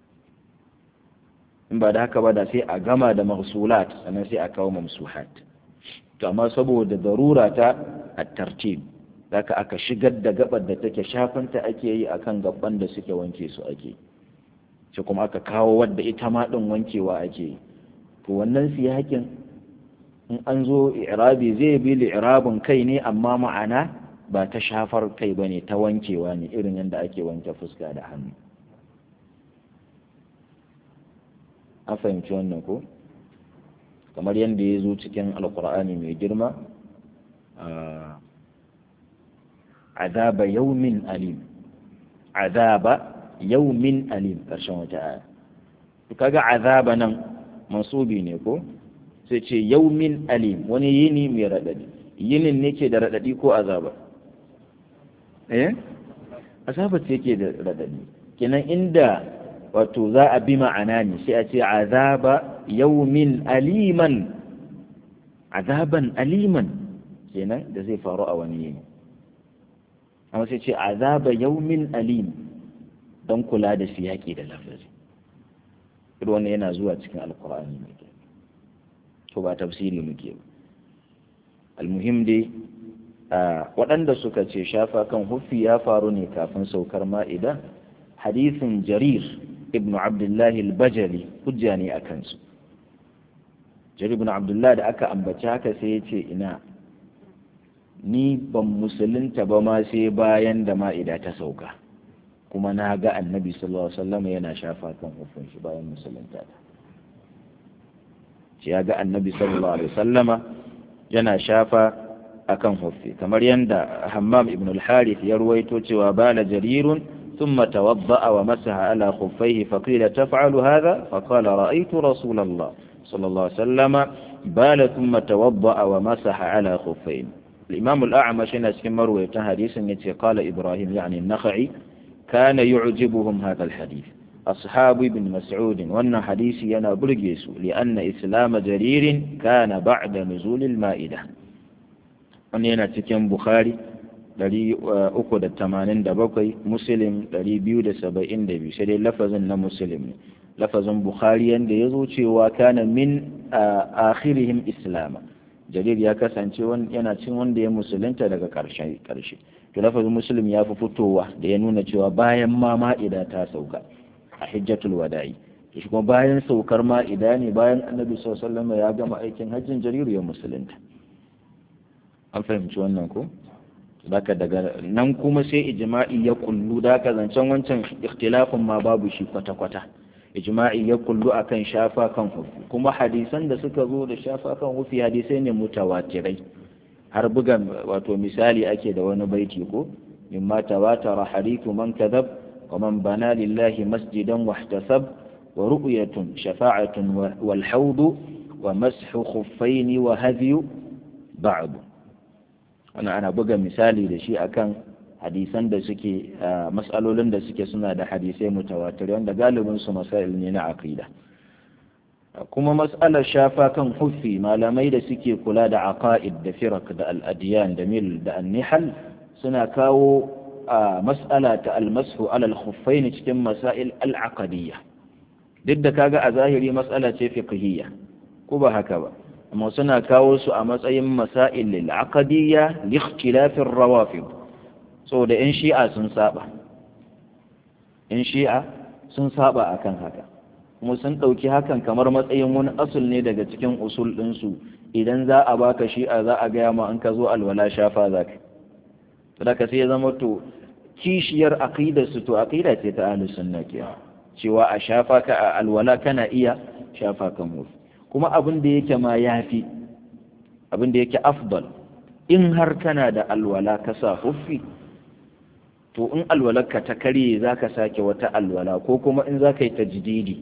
in ba da haka ba da sai a gama da mahsulat sannan sai a kawo mamsuhat to amma saboda darura ta at-tartib zaka aka shigar da gabar da take shafanta ake yi akan gaban da suke wanke su ake sai kuma aka kawo wadda ita ma din wankewa ake yi to wannan siyakin in an zo i'rabi zai bi li'irabin kai ne amma ma'ana ba ta shafar kai ba ne ta wankewa ne irin yadda ake wanke fuska da hannu an fahimci wannan ko kamar yadda ya zo cikin alkur'ani mai girma azaba yaumin alim azaba yaumin alim ƙarshen wata aya kaga azaba nan mansubi ne ko sai ce yaumin alim wani yini mai raɗaɗi yinin ne ke da raɗaɗi ko azaba eh azaba ce ke da raɗaɗi kenan inda wato za a bi ma'ana ne sai a ce azaba yaumin aliman azaban aliman kenan da zai faru a wani yini amma sai ce azaba yaumin alim don kula da siyaki da lafazi irin wannan yana zuwa cikin alkur'ani mai to ba tafsiri muke ba almuhim dai waɗanda suka ce shafa kan huffi ya faru ne kafin saukar ma'ida hadisin jarir ibn abdullahi al-bajali hujja ne a kansu jarir ibn abdullahi da aka ambaci haka sai ya ce ina ni ban musulunta ba ma sai bayan da ma'ida ta sauka kuma na ga annabi sallallahu alaihi wasallam yana shafa kan hufin shi bayan musulunta ta ya ga annabi sallallahu alaihi wasallama yana shafa akan huffi kamar yanda hammam ibn al-harith ya ruwaito cewa bala jarirun ثم توضأ ومسح على خفيه فقيل تفعل هذا فقال رأيت رسول الله صلى الله عليه وسلم بال ثم توضأ ومسح على خفين الإمام الأعمش نسكن مروي حديث قال إبراهيم يعني النخعي كان يعجبهم هذا الحديث أصحاب ابن مسعود وأن حديث ينا برجيس لأن إسلام جرير كان بعد نزول المائدة وأن ينا تكن بخاري dari uku da tamanin da bakwai muslim dari biyu da saba'in da biyu sai dai lafazin na muslim ne lafazin bukhari yanda ya zo cewa kana min akhirihim islama jarir ya kasance yana cin wanda ya musulunta daga karshe karshe to lafazin muslim ya fi fitowa da ya nuna cewa bayan ma ma'ida ta sauka a hijjatul wada'i to shi kuma bayan saukar ma'ida ne bayan annabi sallallahu alaihi wasallam ya gama aikin hajjin jariru ya musulunta an fahimci wannan ko Daka daga nan kuma sai ijma'i ya kullu da ka zancen wancan ikhtilafin ma babu shi kwata-kwata ijma'i ya kullu akan shafa kan hufi kuma hadisan da suka zo da shafa kan hufi hadisai ne mutawatirai har buga wato misali ake da wani baiti ko mimma tawatara hadithu man kadhab wa man bana lillahi masjidan wahtasab wa ru'yatun shafa'atun wal hawd wa mashu khuffaini wa hadyu ba'd wannan ana buga misali da shi akan hadisan da suke matsalolin da suke suna da hadisai mutawatir wanda galibin su masail ne na aqida kuma mas'alar shafa kan huffi malamai da suke kula da aqaid da firak da al-adyan da mil da an-nihal suna kawo mas'ala ta al-mashu ala al-khuffain cikin masail al-aqdiyya duk da kaga a zahiri mas'ala ce fiqhiyya ko ba haka ba amma suna kawo su a matsayin masail lil-aqdiyya li ikhtilafir rawafid saboda in shi'a sun saba in shi'a sun saba akan haka kuma sun ɗauki hakan kamar matsayin wani asul ne daga cikin usul ɗinsu idan za a baka shi'a za a gaya ma in ka zo alwala shafa za ka daga sai ya zama to kishiyar aqidar su to aqida ce ta ahlus sunna ke cewa a shafa ka a alwala kana iya shafa kan hufi kuma abin da yake ma yafi abin da yake afdal in har kana da alwala ka sa huffi to in alwalarka ta karye za ka sake wata alwala ko kuma in za ka yi tajdidi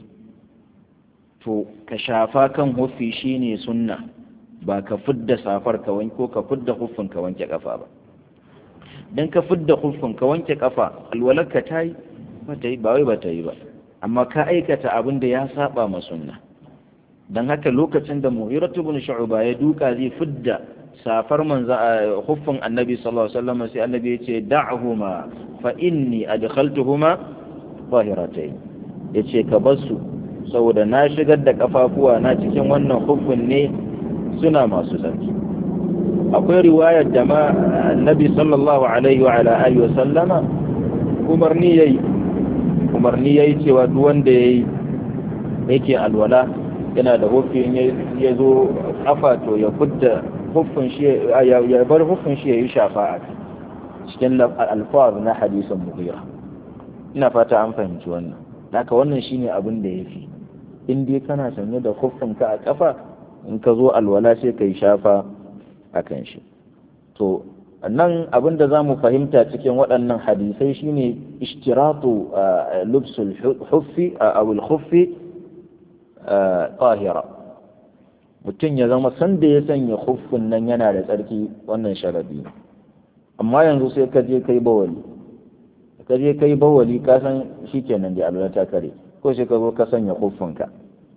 to ka shafa kan huffi shine sunna ba ka fidda safar ka wanke ko ka fidda huffin ka wanke kafa ba dan ka fidda huffin ka wanke kafa alwalarka ta yi ba ta yi ba wai ba ta yi ba amma ka aikata abin da ya saba ma sunna dan haka lokacin da mu'iratu bin shu'ba ya duka zai fidda safar manza huffin annabi sallallahu alaihi wasallam sai annabi ya ce da'huma fa inni adkhaltuhuma zahiratayn yace ka basu saboda na shigar da kafafuwa na cikin wannan huffin ne suna masu sarki akwai riwayar da ma annabi sallallahu alaihi wa ala alihi wasallama umarni yayi umarni yayi cewa duk wanda yayi yake alwala yana da huffi ya zo kafa to ya fudda huffin shi ya bar huffin shi ya yi shafa a cikin alfaz na hadisin mughira ina fata an fahimci wannan haka wannan shine abin da yafi in dai kana sanye da huffin ka a kafa in ka zo alwala sai ka yi shafa a kan shi to nan abin da za mu fahimta cikin waɗannan hadisai shine ishtiratu lubsul huffi a khuffi tahira mutum ya zama sanda ya sanya huffin nan yana da tsarki wannan sharadi amma yanzu sai ka je kai bawali ka je kai bawali ka san shikenan da alwala ta kare ko sai ka zo ka sanya huffinka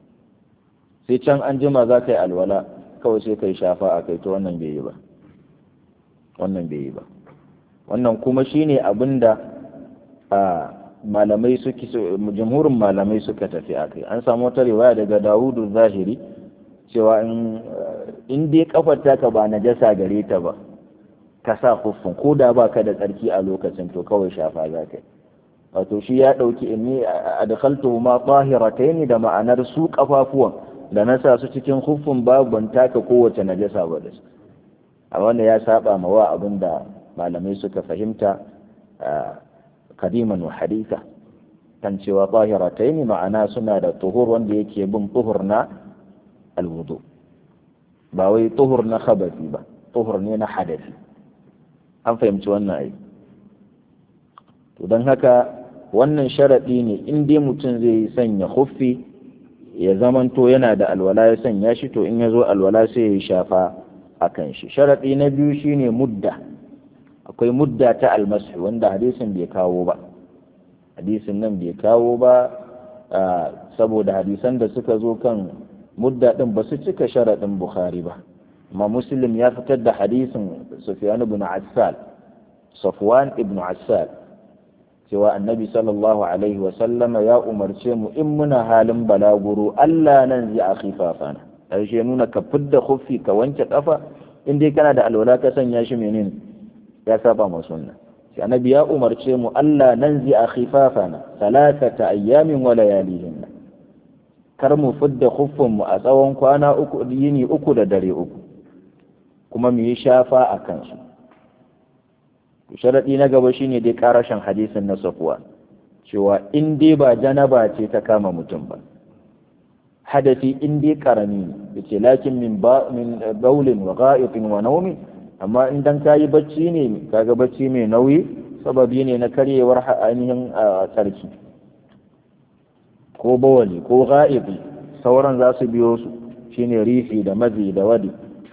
sai can an jima za ka yi alwala kawai sai ka yi shafa a kai to wannan bai yi ba wannan bai yi ba wannan kuma shine abin da malamai suke jamhurin malamai suka tafi a kai an samu wata riwaya daga dawudu zahiri cewa in dai kafar taka ba najasa gare ta ba ka sa huffin ko da ba ka da tsarki a lokacin to kawai shafa za ka yi wato shi ya ɗauki inni a dakhaltu ma tahirataini da ma'anar su kafafuwan da na sa su cikin huffin babu ban taka kowace najasa ba da su a wanda ya saba ma wa abin da malamai suka fahimta kadiman wa haditha kan cewa tahirataini ma'ana suna da tuhur wanda yake bin tuhur na alwudu ba wai tuhur na khabathi ba tuhur ne na hadafi an fahimci wannan ai to don haka wannan sharaɗi ne in dai mutum zai sanya huffi ya zamanto yana da alwala ya sanya shi to in ya zo alwala sai ya shafa a kan shi sharaɗi na biyu shine mudda akwai mudda ta almasu wanda hadisin bai kawo ba hadisin nan bai kawo ba saboda hadisan da suka zo kan mudda ɗin ba su cika sharaɗin bukhari ba amma muslim ya fitar da hadisin sufyan ibn assal safwan ibn assal cewa annabi sallallahu alaihi wa sallama ya umarce mu in muna halin balaguro Allah nan zai a khifafana ƙarshe nuna ka fidda khuffi ka wanke kafa in dai kana da alwala ka sanya shi menene ya saba ma sunna sai annabi ya umarce mu Allah nan zai a khifafana salatata ayyamin wa layalihin kar mu fidda khuffin mu a tsawon kwana uku yini uku da dare uku kuma mu yi shafa a kansu sharaɗi na gaba shine dai ƙarashin hadisin na safuwa cewa in dai ba janaba ce ta kama mutum ba hadasi in dai karami ne yace lakin min ba min baulin wa gha'itin wa nawmin amma in dan kayi bacci ne kaga bacci mai nauyi sababi ne na karyewar ainihin sarki ko bawali ko gha'iti sauran za su biyo su shine rifi da mazi da wadi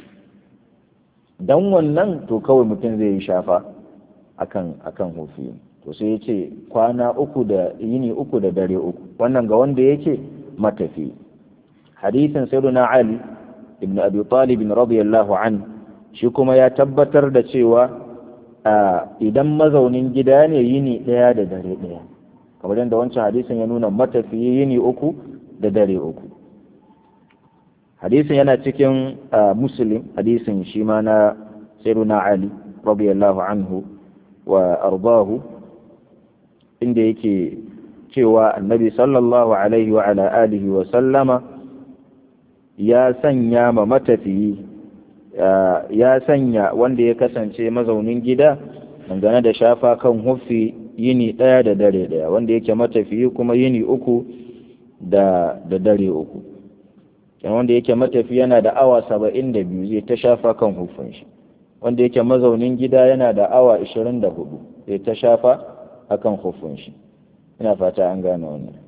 dan wannan to kawai mutum zai yi shafa akan akan hufi to sai ya ce kwana uku da yini uku da dare uku wannan ga wanda yake matafi hadisin sayyiduna ali ibn abi talib radiyallahu an shi kuma ya tabbatar da cewa idan mazaunin gida ne yini daya da dare daya kamar yadda wancan hadisin ya nuna matafi yini uku da dare uku hadisin yana cikin muslim hadisin shi ma na sayyiduna ali radiyallahu anhu wa ardahu inda yake cewa annabi sallallahu alaihi wa ala alihi wa sallama ya sanya ma matafiyi ya sanya wanda ya kasance mazaunin gida dangane da shafa kan huffi yini ɗaya da dare ɗaya wanda yake matafiyi kuma yini uku da da dare uku wanda yake matafi yana da awa saba'in da biyu zai ta shafa kan huffin shi wanda yake mazaunin gida yana da awa ishirin da hudu zai ta shafa akan huffin shi ina fata an gane wannan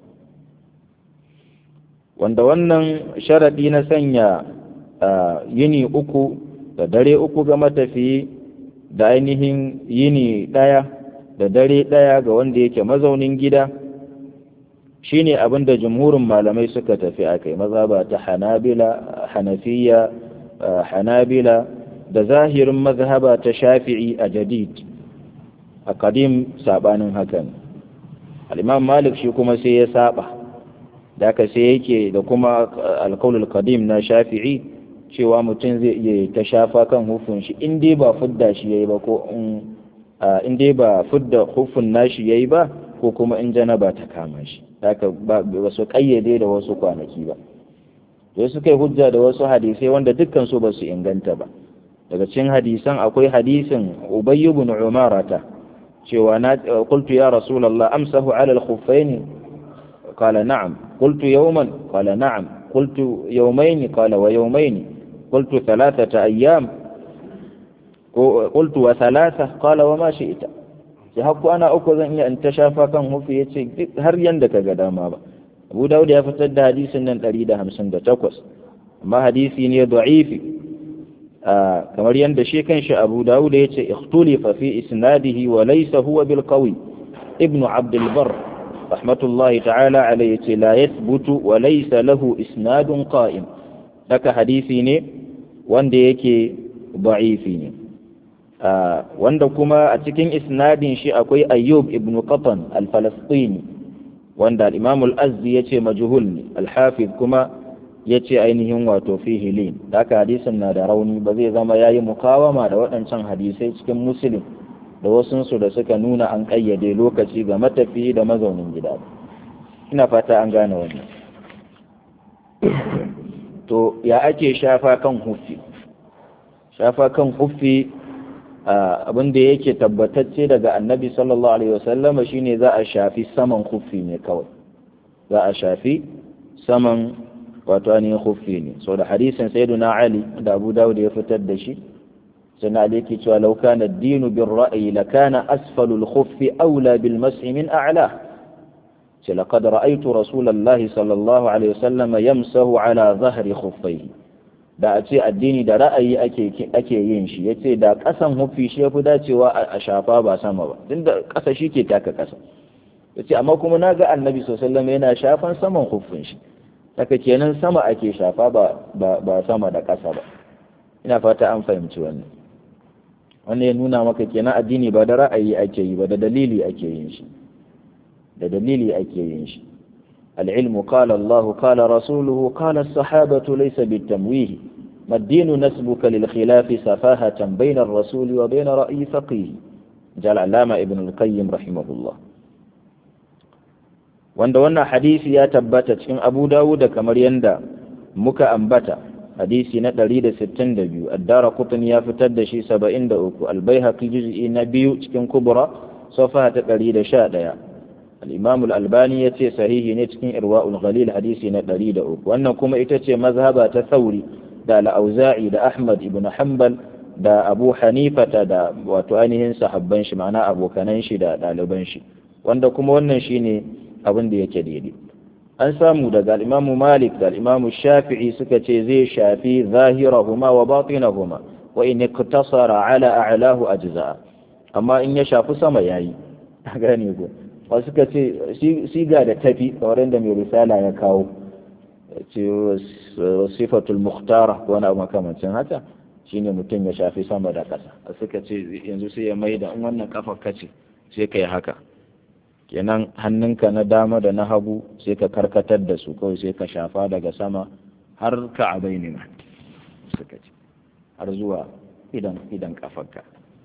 wanda wannan sharaɗi na sanya yini uku da dare uku ga matafiyi da ainihin yini ɗaya da dare ɗaya ga wanda yake mazaunin gida shine abin da jumhurin malamai suka tafi a kai mazhaba ta hanabila hanafiya hanabila da zahirin mazhaba ta shafi'i a jadid a kadim sabanin hakan al-imam malik shi kuma sai ya saba da aka sai yake da kuma alkaulul kadim na shafi'i cewa mutum zai iya ta shafa kan hufun shi in dai ba fudda shi yayi ba ko in dai ba fudda hufun nashi yayi ba ko kuma in janaba ta kama shi haka ba su kayyade da wasu kwanaki ba to su kai hujja da wasu hadisai wanda dukkan su ba su inganta ba daga cikin hadisan akwai hadisin ubay ibn umarata cewa na qultu ya rasulullah amsahu ala al-khuffaini qala na'am qultu yawman qala na'am qultu yawmayn qala wa yawmayn qultu thalathata ayyam qultu wa thalatha qala wa ma shi'ta sai hakku ana uku zan iya in ta shafa kan hufi yace har yanda ka ga dama ba Abu Dawud ya fitar da hadisin nan 158 amma hadisi ne da'ifi kamar yadda shi kanshi Abu Dawud ya ce ikhtulifa fi isnadihi wa laysa huwa bil qawi ibn Abd al-Barr rahmatullahi ta'ala alayhi ce la yathbutu wa laysa lahu isnadun qa'im daga hadisi ne wanda yake da'ifi ne wanda kuma a cikin isnadin shi akwai Ayyub ibn Qatan al-Falastini wanda al-Imam al-Azzi yace majhul ne al-Hafiz kuma yace ainihin wato fihi lin haka hadisin na da rauni ba zai zama yayi mukawama da waɗancan hadisai cikin Muslim da wasunsu da suka nuna an ƙayyade lokaci ga matafiyi da mazaunin gida ina fata an gane wannan to ya ake shafa kan huffi shafa kan huffi abin da yake tabbatacce daga annabi sallallahu alaihi wasallama shine za a shafi saman huffi ne kawai za a shafi saman wato ainihin huffi ne so da hadisin sayyiduna ali da abu dawud ya fitar da shi سنة عليك لو كان الدين بالرأي لكان أسفل الخف أولى بالمسح من أعلاه لقد رأيت رسول الله صلى الله عليه وسلم يمسه على ظهر خفيه da a ce addini da ra'ayi ake yin shi ya ce da ƙasan hufi shi ya fi dacewa a shafa ba sama ba tun da ƙasa shi ke taka ƙasa ya ce amma kuma na ga annabi sosallama yana shafan saman hufin shi daga kenan sama ake shafa ba sama da ƙasa ba ina fata an fahimci wannan wannan ya nuna maka kenan addini ba da ra'ayi ake yi ba da dalili ake yin shi da dalili ake yin shi العلم قال الله قال رسوله قال الصحابة ليس بالتمويه ما الدين نسبك للخلاف سفاهة بين الرسول وبين رأي فقيه جاء العلامة ابن القيم رحمه الله wanda wannan hadisi ya tabbata cikin Abu Dawud kamar yanda muka ambata hadisi na 162 addara qutni ya fitar da shi 73 al-baihaqi juz'i na biyu cikin kubra safa ta 111 al-imam al-albani yace sahihi ne cikin irwaul ghalil hadisi na 103 wannan kuma ita ce mazhaba ta thauri da al-auza'i da ahmad ibn hanbal da abu hanifata da wato ainihin sahabban shi ma'ana abokanan shi da ɗaliban shi wanda kuma wannan shine abin da yake daidai an samu daga al'imamu malik da al'imamu shafi'i suka ce zai shafi zahirahuma wa batinahuma wa in iktasara ala a'lahu ajza'a amma in ya shafi sama yayi gane ko wasu suka ce siga da tafi kamar da mai risala ya kawo ce sifatul muhtara ko wani abu makamancin haka shine mutum ya shafi sama da ƙasa suka ce yanzu sai ya mai da in wannan kafa kace sai ka yi haka kenan hannunka na dama da na hagu sai ka karkatar da su kawai sai ka shafa daga sama har ka abai ne ma suka ce har zuwa idan idan kafarka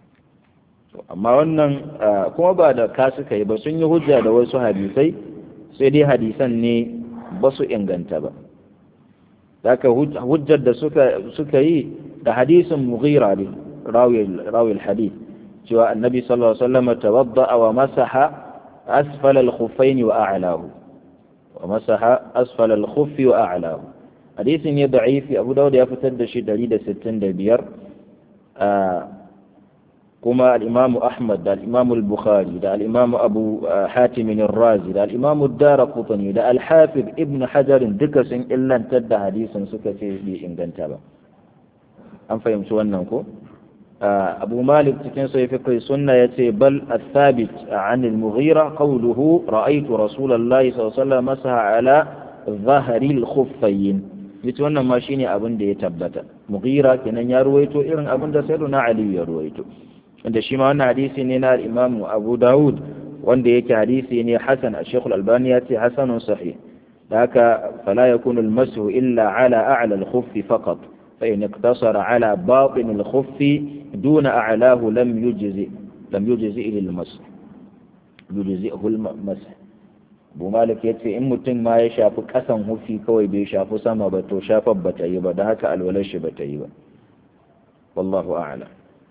to amma wannan kuma ba da ka suka yi ba sun yi hujja da wasu hadisai sai dai hadisan ne ba su inganta ba haka hujjar da suka suka yi da hadisin mughira ne rawi hadith cewa annabi sallallahu alaihi wasallam tawadda wa masaha أسفل الخفين وأعلاه ومسح أسفل الخف وأعلاه حديث ضعيف أبو داود يفتد شي دليل ستين دبير آه كما الإمام أحمد دا الإمام البخاري دا الإمام أبو حاتم الرازي دا الإمام الدار قطني دا الحافظ ابن حجر دكس إلا انتد حديثا سكتي بإن جنتبا أم فهمت أنكم أبو مالك تكن سيفق السنة يتي بل الثابت عن المغيرة قوله رأيت رسول الله صلى الله عليه وسلم مسح على ظهر الخفين يتوانا ما شيني أبن دي تبتا مغيرة كنا يرويتو إرن أبن دا سيدنا علي يرويتو عند شما أن حديثي نينا الإمام أبو داود وان يكي حديثي ني حسن الشيخ الألباني يتي حسن صحيح ذاك فلا يكون المسح إلا على أعلى الخف فقط فإن اقتصر على باطن الخف دون أعلاه لم يجزئ لم يجزئ للمسح يجزئه المسح Abu Malik ya ce in mutum ma ya shafi ƙasan hufi kawai bai shafi sama ba to shafar ba ta yi ba da haka alwalar shi ba ta yi ba wallahu a'lam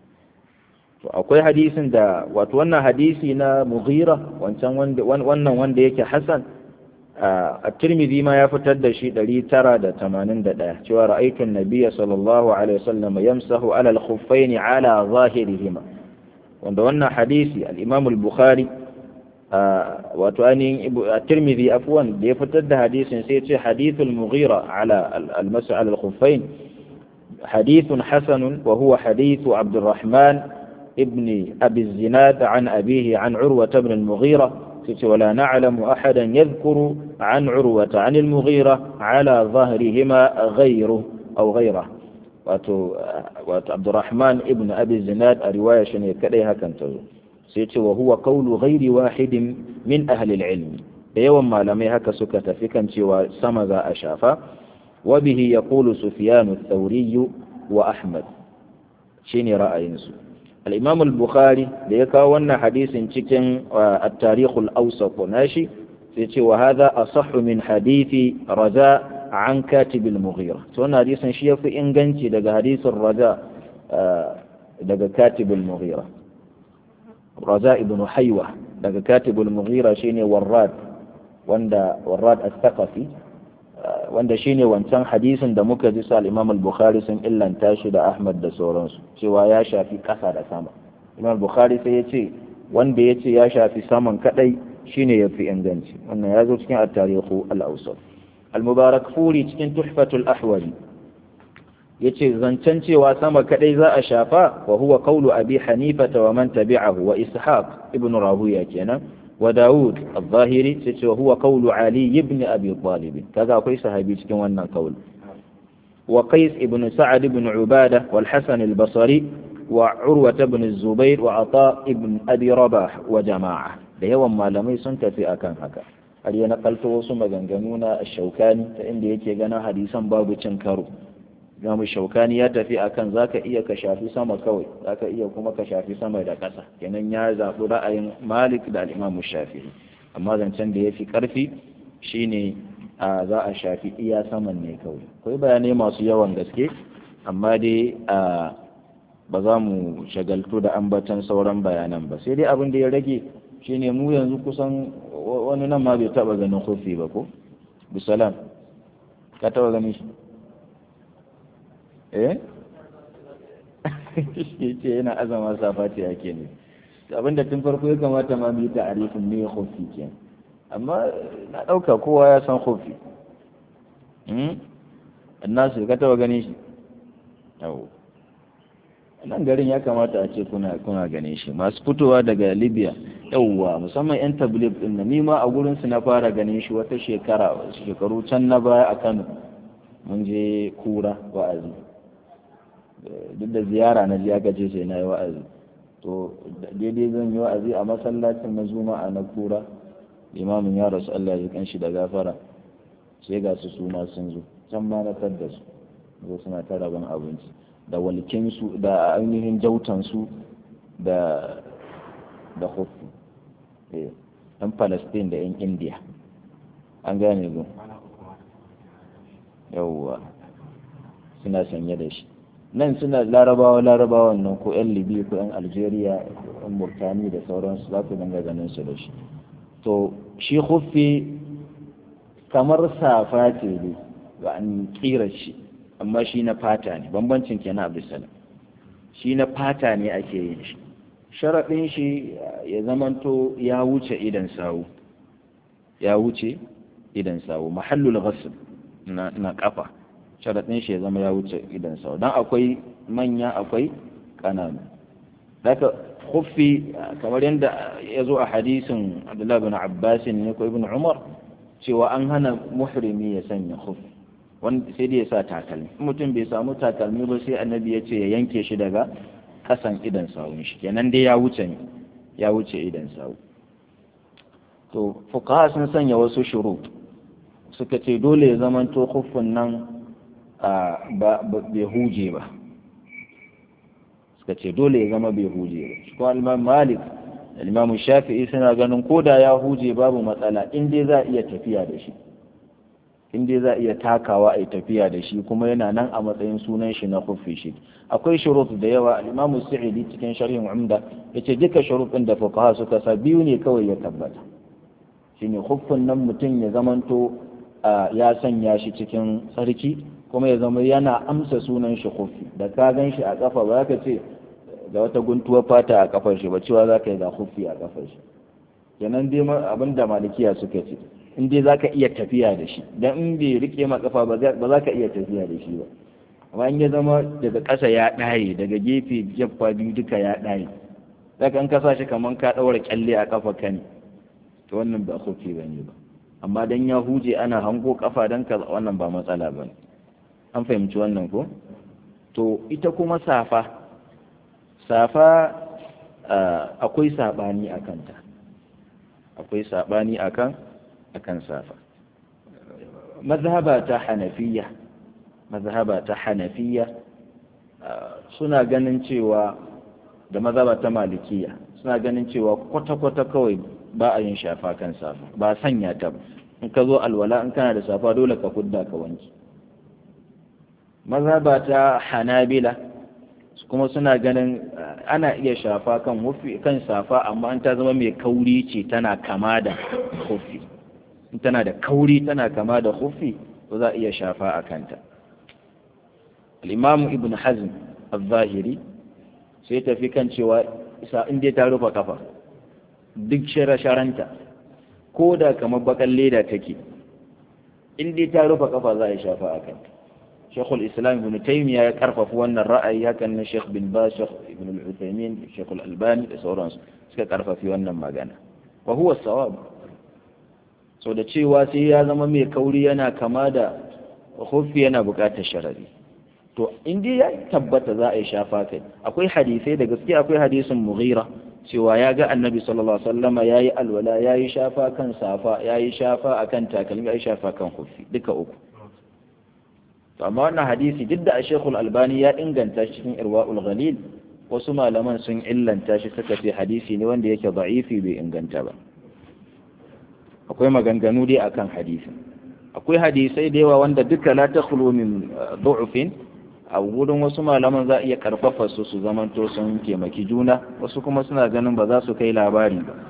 to akwai hadisin da wato wannan hadisi na Mughira wancan wanda wannan wanda yake Hasan a Tirmidhi ma ya fitar da shi 981 cewa ra'aytu an-nabiyya sallallahu alaihi wasallam yamsahu ala al-khuffayn ala zahirihima wanda wannan hadisi al-Imam al-Bukhari wato ainihin tirmidhi afwan da ya fitar da hadisin sai ce hadithul mughira ala al-mas'a ala al-khuffain hadithun hasanun wa huwa hadithu abdurrahman ibn abi zinad an abihi an urwa ibn al-mughira sai wala na'lamu ahadan yadhkuru an urwa an al-mughira ala dhahrihima ghayru aw ghayra wato wato abdurrahman ibn abi zinad a riwaya shine kadai hakan ta zo sai ce wa huwa qawlu ghairi wahidin min ahli al-ilm da yawan malamai haka suka tafi kan cewa sama za a shafa wa bihi yaqulu sufyan ath-thawri wa ahmad shine ra'ayin su al-imam al-bukhari da ya kawo wannan hadisin cikin at-tarikh al-awsat nashi sai ce wa hadha asahhu min hadithi raja an katib al-mughira to wannan hadisin shi yafi inganci daga hadisin raja daga katib al-mughira raza ibn haiwa daga katibul mughira shine warrad wanda warrad al-thaqafi wanda shine wancan hadisin da muka ji sa al-imam al-bukhari sun illanta shi da ahmad da sauransu cewa ya shafi kasa da sama imam al-bukhari sai ya ce wanda ya ce ya shafi saman kadai shine yafi inganci wannan ya zo cikin at-tarihu al-awsat al-mubarak furi cikin tuhfatul ahwali yace zancen cewa sama kadai za a shafa wa huwa qawlu abi hanifa wa man tabi'ahu wa ishaq ibn rahuya kenan wa daud al-zahiri yace wa huwa qawlu ali ibn abi talib kaga akwai sahabi cikin wannan qawl wa qais ibn sa'ad ibn ubada wal hasan al-basri wa urwa ibn az-zubair wa ata ibn abi rabah wa jama'a da yawan malamai sun tafi akan haka har ya nakalto wasu maganganu na shaukani ta inda yake ganin hadisan babu cin karo Imamu Shaukani ya tafi akan zaka iya ka shafi sama kawai zaka iya kuma ka shafi sama da ƙasa kenan ya zaɓi ra'ayin Malik da Imam Shafi'i amma zancen da yafi ƙarfi shine a za a shafi iya saman ne kawai akwai bayanai masu yawan gaske amma dai a ba za mu shagaltu da ambatan sauran bayanan ba sai dai abin da ya rage shine mu yanzu kusan wani nan ma bai taɓa ganin kofi ba ko bisalam ka taɓa ganin shi eh ce yana azama safati ake ne abinda tun farko ya kamata ma mu yi ta'arifin me khofi ke amma na dauka kowa ya san khofi hmm annasu ka taba ganin shi yau nan garin ya kamata a ce kuna kuna ganin shi masu fitowa daga libya yauwa musamman yan tabligh din na nima a gurin su na fara ganin shi wata shekara shekaru can na baya a kano mun je kura wa'azi duk da ziyara na jiya gaje sai na yi wa'azi to daidai zan yi wa'azi a masallacin na juma'a na kura limamin ya rasu Allah ya kan shi da gafara sai ga su su ma sun zo can ma na da su zo suna ta rabon abinci da walkinsu da ainihin jautansu da da hutu ɗan palestine da yan indiya an gane gun yawwa suna sanye da shi nan suna larabawa larabawan nan ko yan libi ko yan algeria yan murtani da sauransu za ku dinga ganin su da shi to shi huffi kamar safa ce ne ba an kira shi amma shi na fata ne bambancin kenan abdulsalam shi na fata ne ake yin shi sharaɗin shi ya zamanto ya wuce idan sawu ya wuce idan sawu mahallul ghasl na, na kafa sharaɗin shi ya zama ya wuce idan sawu dan akwai manya akwai ƙananu daga khuffi kamar yadda ya zo a hadisin Abdullah bin Abbas ne ko Ibn Umar cewa an hana muhrimi ya sanya khuffi wanda sai dai ya sa takalmi mutum bai samu takalmi ba sai annabi ya ce ya yanke shi daga kasan idan sawun shi kenan dai ya wuce ne ya wuce idan sawu to fuqaha sun sanya wasu shuru suka ce dole ya zamanto khuffin nan ba bai huje ba suka ce dole ya zama bai huje ba shi kuma imam malik da imam shafi'i suna ganin ko da ya huje babu matsala in dai za a iya tafiya da shi in dai za a iya takawa a yi tafiya da shi kuma yana nan a matsayin sunan shi na kufi shi akwai shurut da yawa al-imamu sa'idi cikin sharhin umda yace duka shurutun da fuqaha suka sa biyu ne kawai ya tabbata shine kuffin nan mutum ya zamanto ya sanya shi cikin sarki kuma ya zama yana amsa sunan shi kufi da ka gan shi a kafa ba ka ce da wata guntuwar fata a kafar shi ba cewa za ka yi ga kufi a kafar shi kenan dai abin da malikiya suka ce in dai za ka iya tafiya da shi don in bai rike ma kafa ba za ka iya tafiya da shi ba amma in ya zama daga ƙasa ya ɗaye daga gefe jaffa biyu duka ya ɗaye zaka in ka sa shi kamar ka ɗaura kyalle a kafa ka ne to wannan ba kofi ba ne ba amma dan ya huje ana hango kafa dan ka wannan ba matsala ba ne an fahimci wannan ko to ita kuma safa safa akwai saɓani a kanta akwai saɓani akan akan safa mazhaba ta hanafiya mazhaba ta hanafiya suna ganin cewa da mazhaba ta malikiya suna ganin cewa kwata-kwata kawai ba a yin shafa kan safa ba sanya ta ba in ka zo alwala in kana da safa dole ka kudda ka wanki mazhaba ta hanabila kuma suna ganin ana iya shafa kan hufi kan safa amma an ta zama mai kauri ce tana kama da hufi in tana da kauri tana kama da hufi to za a iya shafa a kanta al-imamu ibn hazm al-zahiri sai tafi kan cewa isa in dai ta rufe kafa duk shara-sharanta ko da kamar bakan leda take in dai ta rufe kafa za a yi shafa a kanta shekul islam ibn taymiya ya karfafa wannan ra'ayi hakan na shekh bin ba shekh ibn al-uthaymin shekul albani da sauransu suka karfafi wannan magana wa huwa sawab so da cewa sai ya zama mai kauri yana kama da hufi yana buƙatar sharari to in dai ya tabbata za a yi shafa kai akwai hadisai da gaske akwai hadisin mughira cewa ya ga annabi sallallahu alaihi wasallama yayi alwala yayi shafa kan safa yayi shafa akan takalmi yayi shafa kan hufi duka uku to amma wannan hadisi duk da Sheikhul Albani ya inganta shi cikin Irwaul Ghalil wasu malaman sun illanta shi suka ce hadisi ne wanda yake da'ifi bai inganta ba akwai maganganu dai akan hadisi akwai hadisai da yawa wanda duka la takhlu min du'fin a wurin wasu malaman za a iya karfafa su su zamanto sun taimaki juna wasu kuma suna ganin ba za su kai labari ba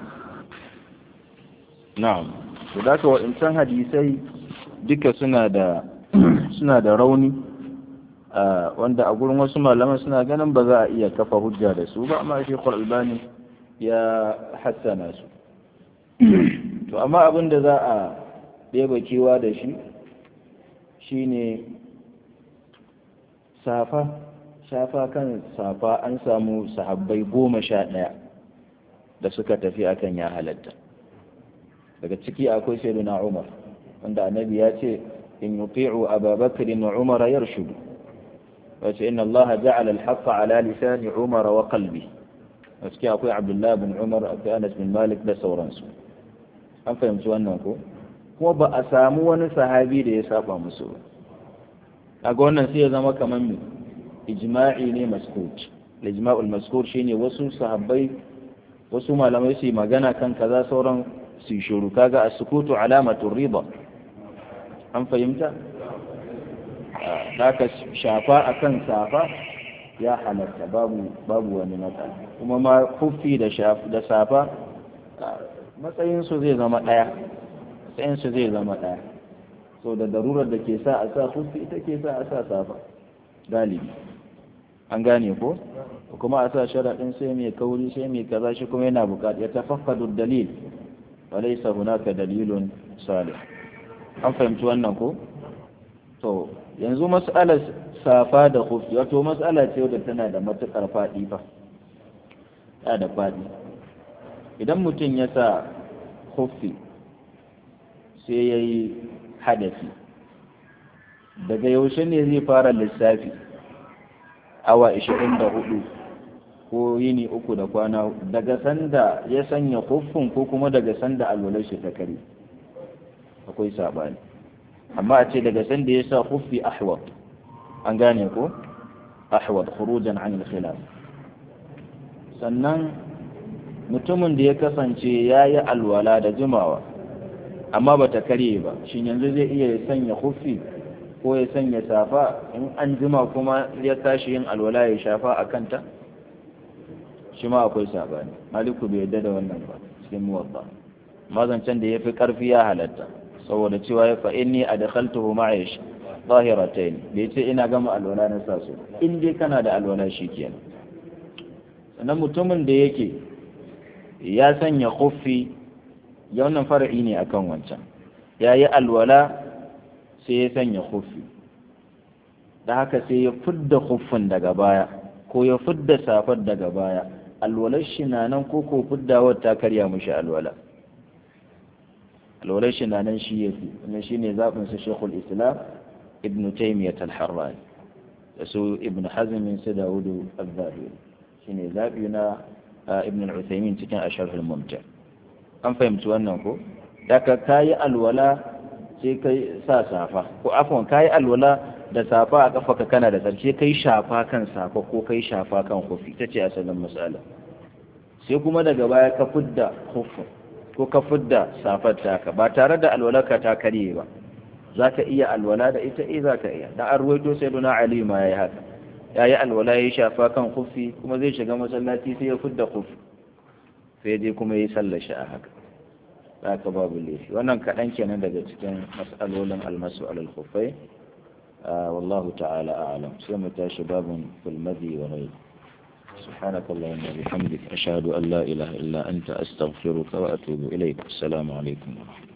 na'am to da ka waɗancan hadisai duka suna da suna da rauni wanda a gurin wasu malaman suna ganin ba za a iya kafa hujja da su ba amma shi albani ya hassana su to amma abin da za a ɗeba kewa da shi shine safa shafa kan safa an samu sahabbai goma sha ɗaya da suka tafi akan ya halatta daga ciki akwai sayyidina umar wanda annabi ya ce in yuti'u ababakar wa umar yarshudu wace inna allah ja'ala al-haqqa ala lisani umar wa qalbi a ciki akwai abdullahi bin umar akwai anas bin malik da sauransu an fahimci wannan ko kuma ba a samu wani sahabi da ya saba musu ba kaga wannan sai ya zama kamar me ijma'i ne maskut ijma'ul maskut shine wasu sahabbai wasu malamai su yi magana kan kaza sauran su shuru kaga as-sukutu alamatu rida an fahimta haka shafa akan safa ya halatta babu babu wani matsala kuma ma kufi da da safa matsayin su zai zama daya matsayin su zai zama daya so da darurar da ke sa a sa kufi ita ke sa a sa safa galibi an gane ko kuma a sa sharaɗin sai mai kauri sai mai kaza shi kuma yana buƙata ya tafakkadu dalil wa laysa hunaka dalilun salih an fahimci wannan ko to yanzu mas'alar safa da kufi wato mas'ala ce wadda tana da matuƙar faɗi fa ya da faɗi idan mutum ya sa kufi sai ya yi hadafi daga yaushe ne zai fara lissafi awa 24 ko yini uku da kwana daga sanda ya sanya kuffin ko kuma daga sanda alwalar shi ta kare akwai sabani amma a ce daga sanda ya sa kuffi ahwat an gane ko ahwat khurujan an al-khilaf sannan mutumin da ya kasance ya yi alwala da jimawa amma ba ta karye ba shin yanzu zai iya sanya kuffi ko ya sanya safa in an jima kuma ya tashi yin alwala ya shafa a kanta shi ma akwai sabani maliku bai yadda da wannan ba cikin muwatta mazancen da ya fi karfi ya halatta saboda cewa ya fa'in ni a dakhaltuhu ma'ish zahiratayn bai ce ina gama alwala na sa su in dai kana da alwala shi kenan sannan mutumin da yake ya sanya kuffi ya wannan far'i ne akan wancan ya yi alwala sai ya sanya khuffi da haka sai ya fidda khuffin daga baya ko ya fidda safar daga baya alwalar shi na nan ko ko fiddawar ta karya mushi alwala alwalar shi na nan shi ya fi wannan shi ne zaɓin su shekul islam ibn taimiyyat al-harrani da su ibn hazmin su dawudu al-zahiri shi ne zaɓi na ibn al-uthaymin cikin asharhul mumta an fahimci wannan ko daga kayi alwala sai kai sa safa ko afwan kayi alwala da safa a kafa ka kana da sarki kai shafa kan safa ko kai shafa kan hufi ta ce asalin misala sai kuma daga baya ka fidda hufin ko ka fidda safar taka ba tare da alwalarka ta karye ba za ka iya alwala da ita eh za ka iya da an ruwaito sai duna ali ma ya yi haka ya yi alwala ya shafa kan hufi kuma zai shiga masallaci sai ya fidda hufi sai dai kuma ya yi sallar shi a haka za ka babu laifi wannan kaɗan kenan daga cikin mas'alolin almasu alal khufai والله تعالى أعلم سمت باب في المذي وغيره سبحانك اللهم وبحمدك أشهد أن لا إله إلا أنت أستغفرك وأتوب إليك السلام عليكم ورحمة الله